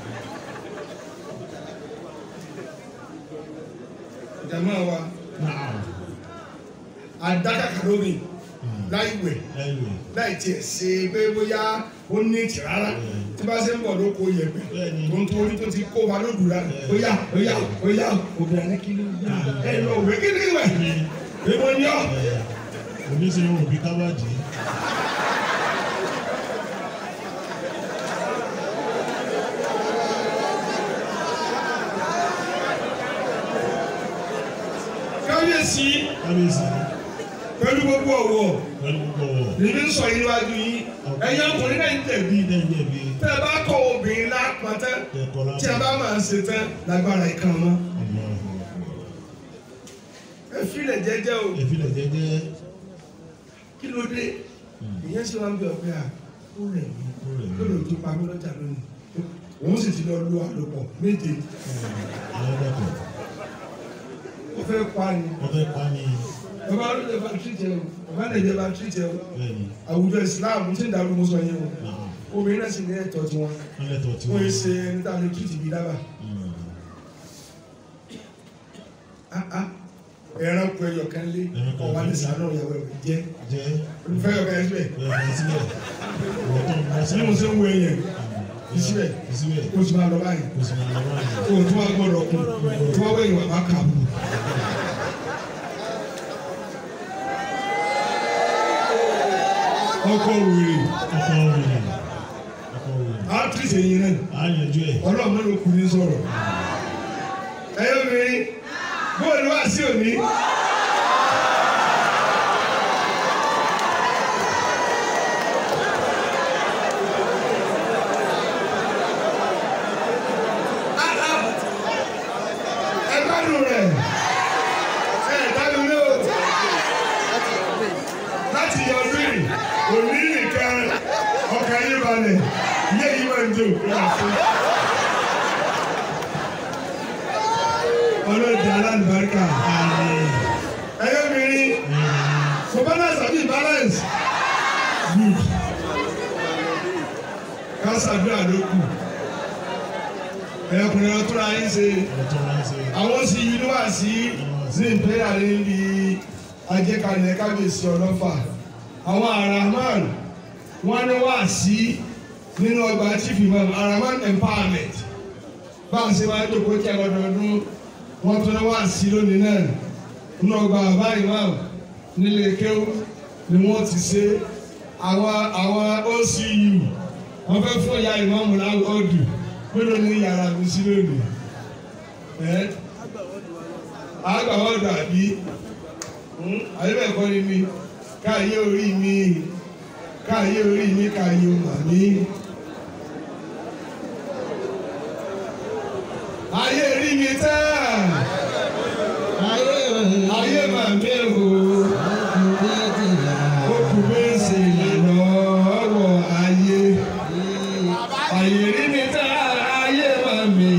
jama wa náà adakaka lómi láì wẹ̀ láìwẹ̀ láì tiẹ̀ ṣe pé bóyá ó ní ìtì rárá tí bá ṣe ń bọ̀ ló kó yẹ̀pẹ̀ Bẹ́ẹ̀ni. tó ń torí tó ti kó wa lódù rà bóyá bóyá bóyá obìnrin ní kí ló yá ẹ lọ wẹ̀ kí ni wẹ̀ èmo ni ọ́. oníṣẹ́ òbí kábàdì kábíyèsí kábíyèsí pẹ̀lú gbogbo ọ̀wọ̀ pẹ̀lú gbogbo ọ̀wọ̀ nínú sọ yìí níwájú yìí ẹ̀yin ọkùnrin náà ń tẹ̀bi lẹ́yìn ẹ̀bí tẹ́ ẹ bá kọ́ obìnrin lápá tán ẹ̀kọ́ tí a láti bá máa ń ṣe tán lágbára ìkan mọ́ ẹ filẹ̀ jẹ́jẹ́ o ẹ̀fílẹ̀ jẹ́jẹ́ kí ló dé ìyẹn ṣe wá ń bẹ ọ̀pẹ à ó rẹ̀ mí ó rẹ̀ mí. lónìí tó pa mí lọ́jà lónìí òun sì ti lọ lu àlòpọ̀ méje ẹ̀ẹ́dẹ́kọ̀ ó fẹ́ pa ni wọ́n fẹ́ pa ní bàbá olóde bá tìrìtì ẹ o bàbá nàìjíríà bá tìrìtì ẹ o bẹ́ẹ̀ni àwùjọ Islam tí ń darú mọ́sọ yẹn o náà obìnrin náà sì ní ẹ̀tọ́ tiwọn wọ́n lẹ́tọ̀ tí wọ́n wọ́n ṣe ẹni tá a lè tìrìtì bí dábàá. Ah, ah. ẹran kọ ẹyọ kan lé Ẹran kan ọwọ́ ní lé. sàánù ìyàwó ẹ̀ jẹ́ jẹ́ olùfẹ́ yọ kan síbẹ̀ ẹ̀fọ́ sílẹ̀ wọ́n tó ń bá bí mo ṣe ń wo ẹyẹ fi síbẹ̀ síbẹ̀ kó o sì máa lọ báyìí kò sì máa lọ́wọ́ àyè kó o tún wá gbọ́dọ̀ kún tí wọ́n wẹ̀yìn wà má kà bù. ọkọ wèrè ọkọ̀ wèrè ọkọ̀ wèrè átírísì ẹ̀yìn náà á yanjú ẹ̀ ọlọ́run mẹ́rin kù ní sọ̀rọ̀ ẹ̀yọ́ mi bóòlù wá sí òní. ẹ gbádùn rẹ̀ ẹ gbádùn ní o láti yọ ọdún yìí òní nìkan ọkàn yín balẹ̀ ilé yìí máa ń jó ọlọ́jà alábàárìkà ẹ̀yọ́ mi rí for balance àbí balance good kásádùá ló kù ẹ̀yọkùnrin ọtún ayé ṣe ọ̀tọ̀ máa ń ṣe àwọn sì yí ló wà sí ní ìpínlẹ̀ níbi ajẹ́kalẹ̀ kábíyèsí ọlọ́fà àwọn araman wọn ní wà sí nínú ọgbà chief imam araman empowerment bá a ṣe máa ń dòkó tí a lọ́dọọdún wọ́n tún ní wà sí lónìí náà nínú ọgbà bàbá imam nílé kéwú ni wọ́n ti ṣe àwọn àwọn ocu wọ́n fẹ́ fún ìyá imam láwọ́ọ̀dù mélòó ní yàrá mi sí lónìí ẹ́ agbàwọ́dọ̀ àbí àyẹ̀bẹ̀kọ́ ni mi káàyé orí mi káàyé orí mi káàyé ọmọ mi. ayé rí mi tán ayé màmí o okùn méjì lọ́wọ́ ayé ayé rí mi tán ayé màmí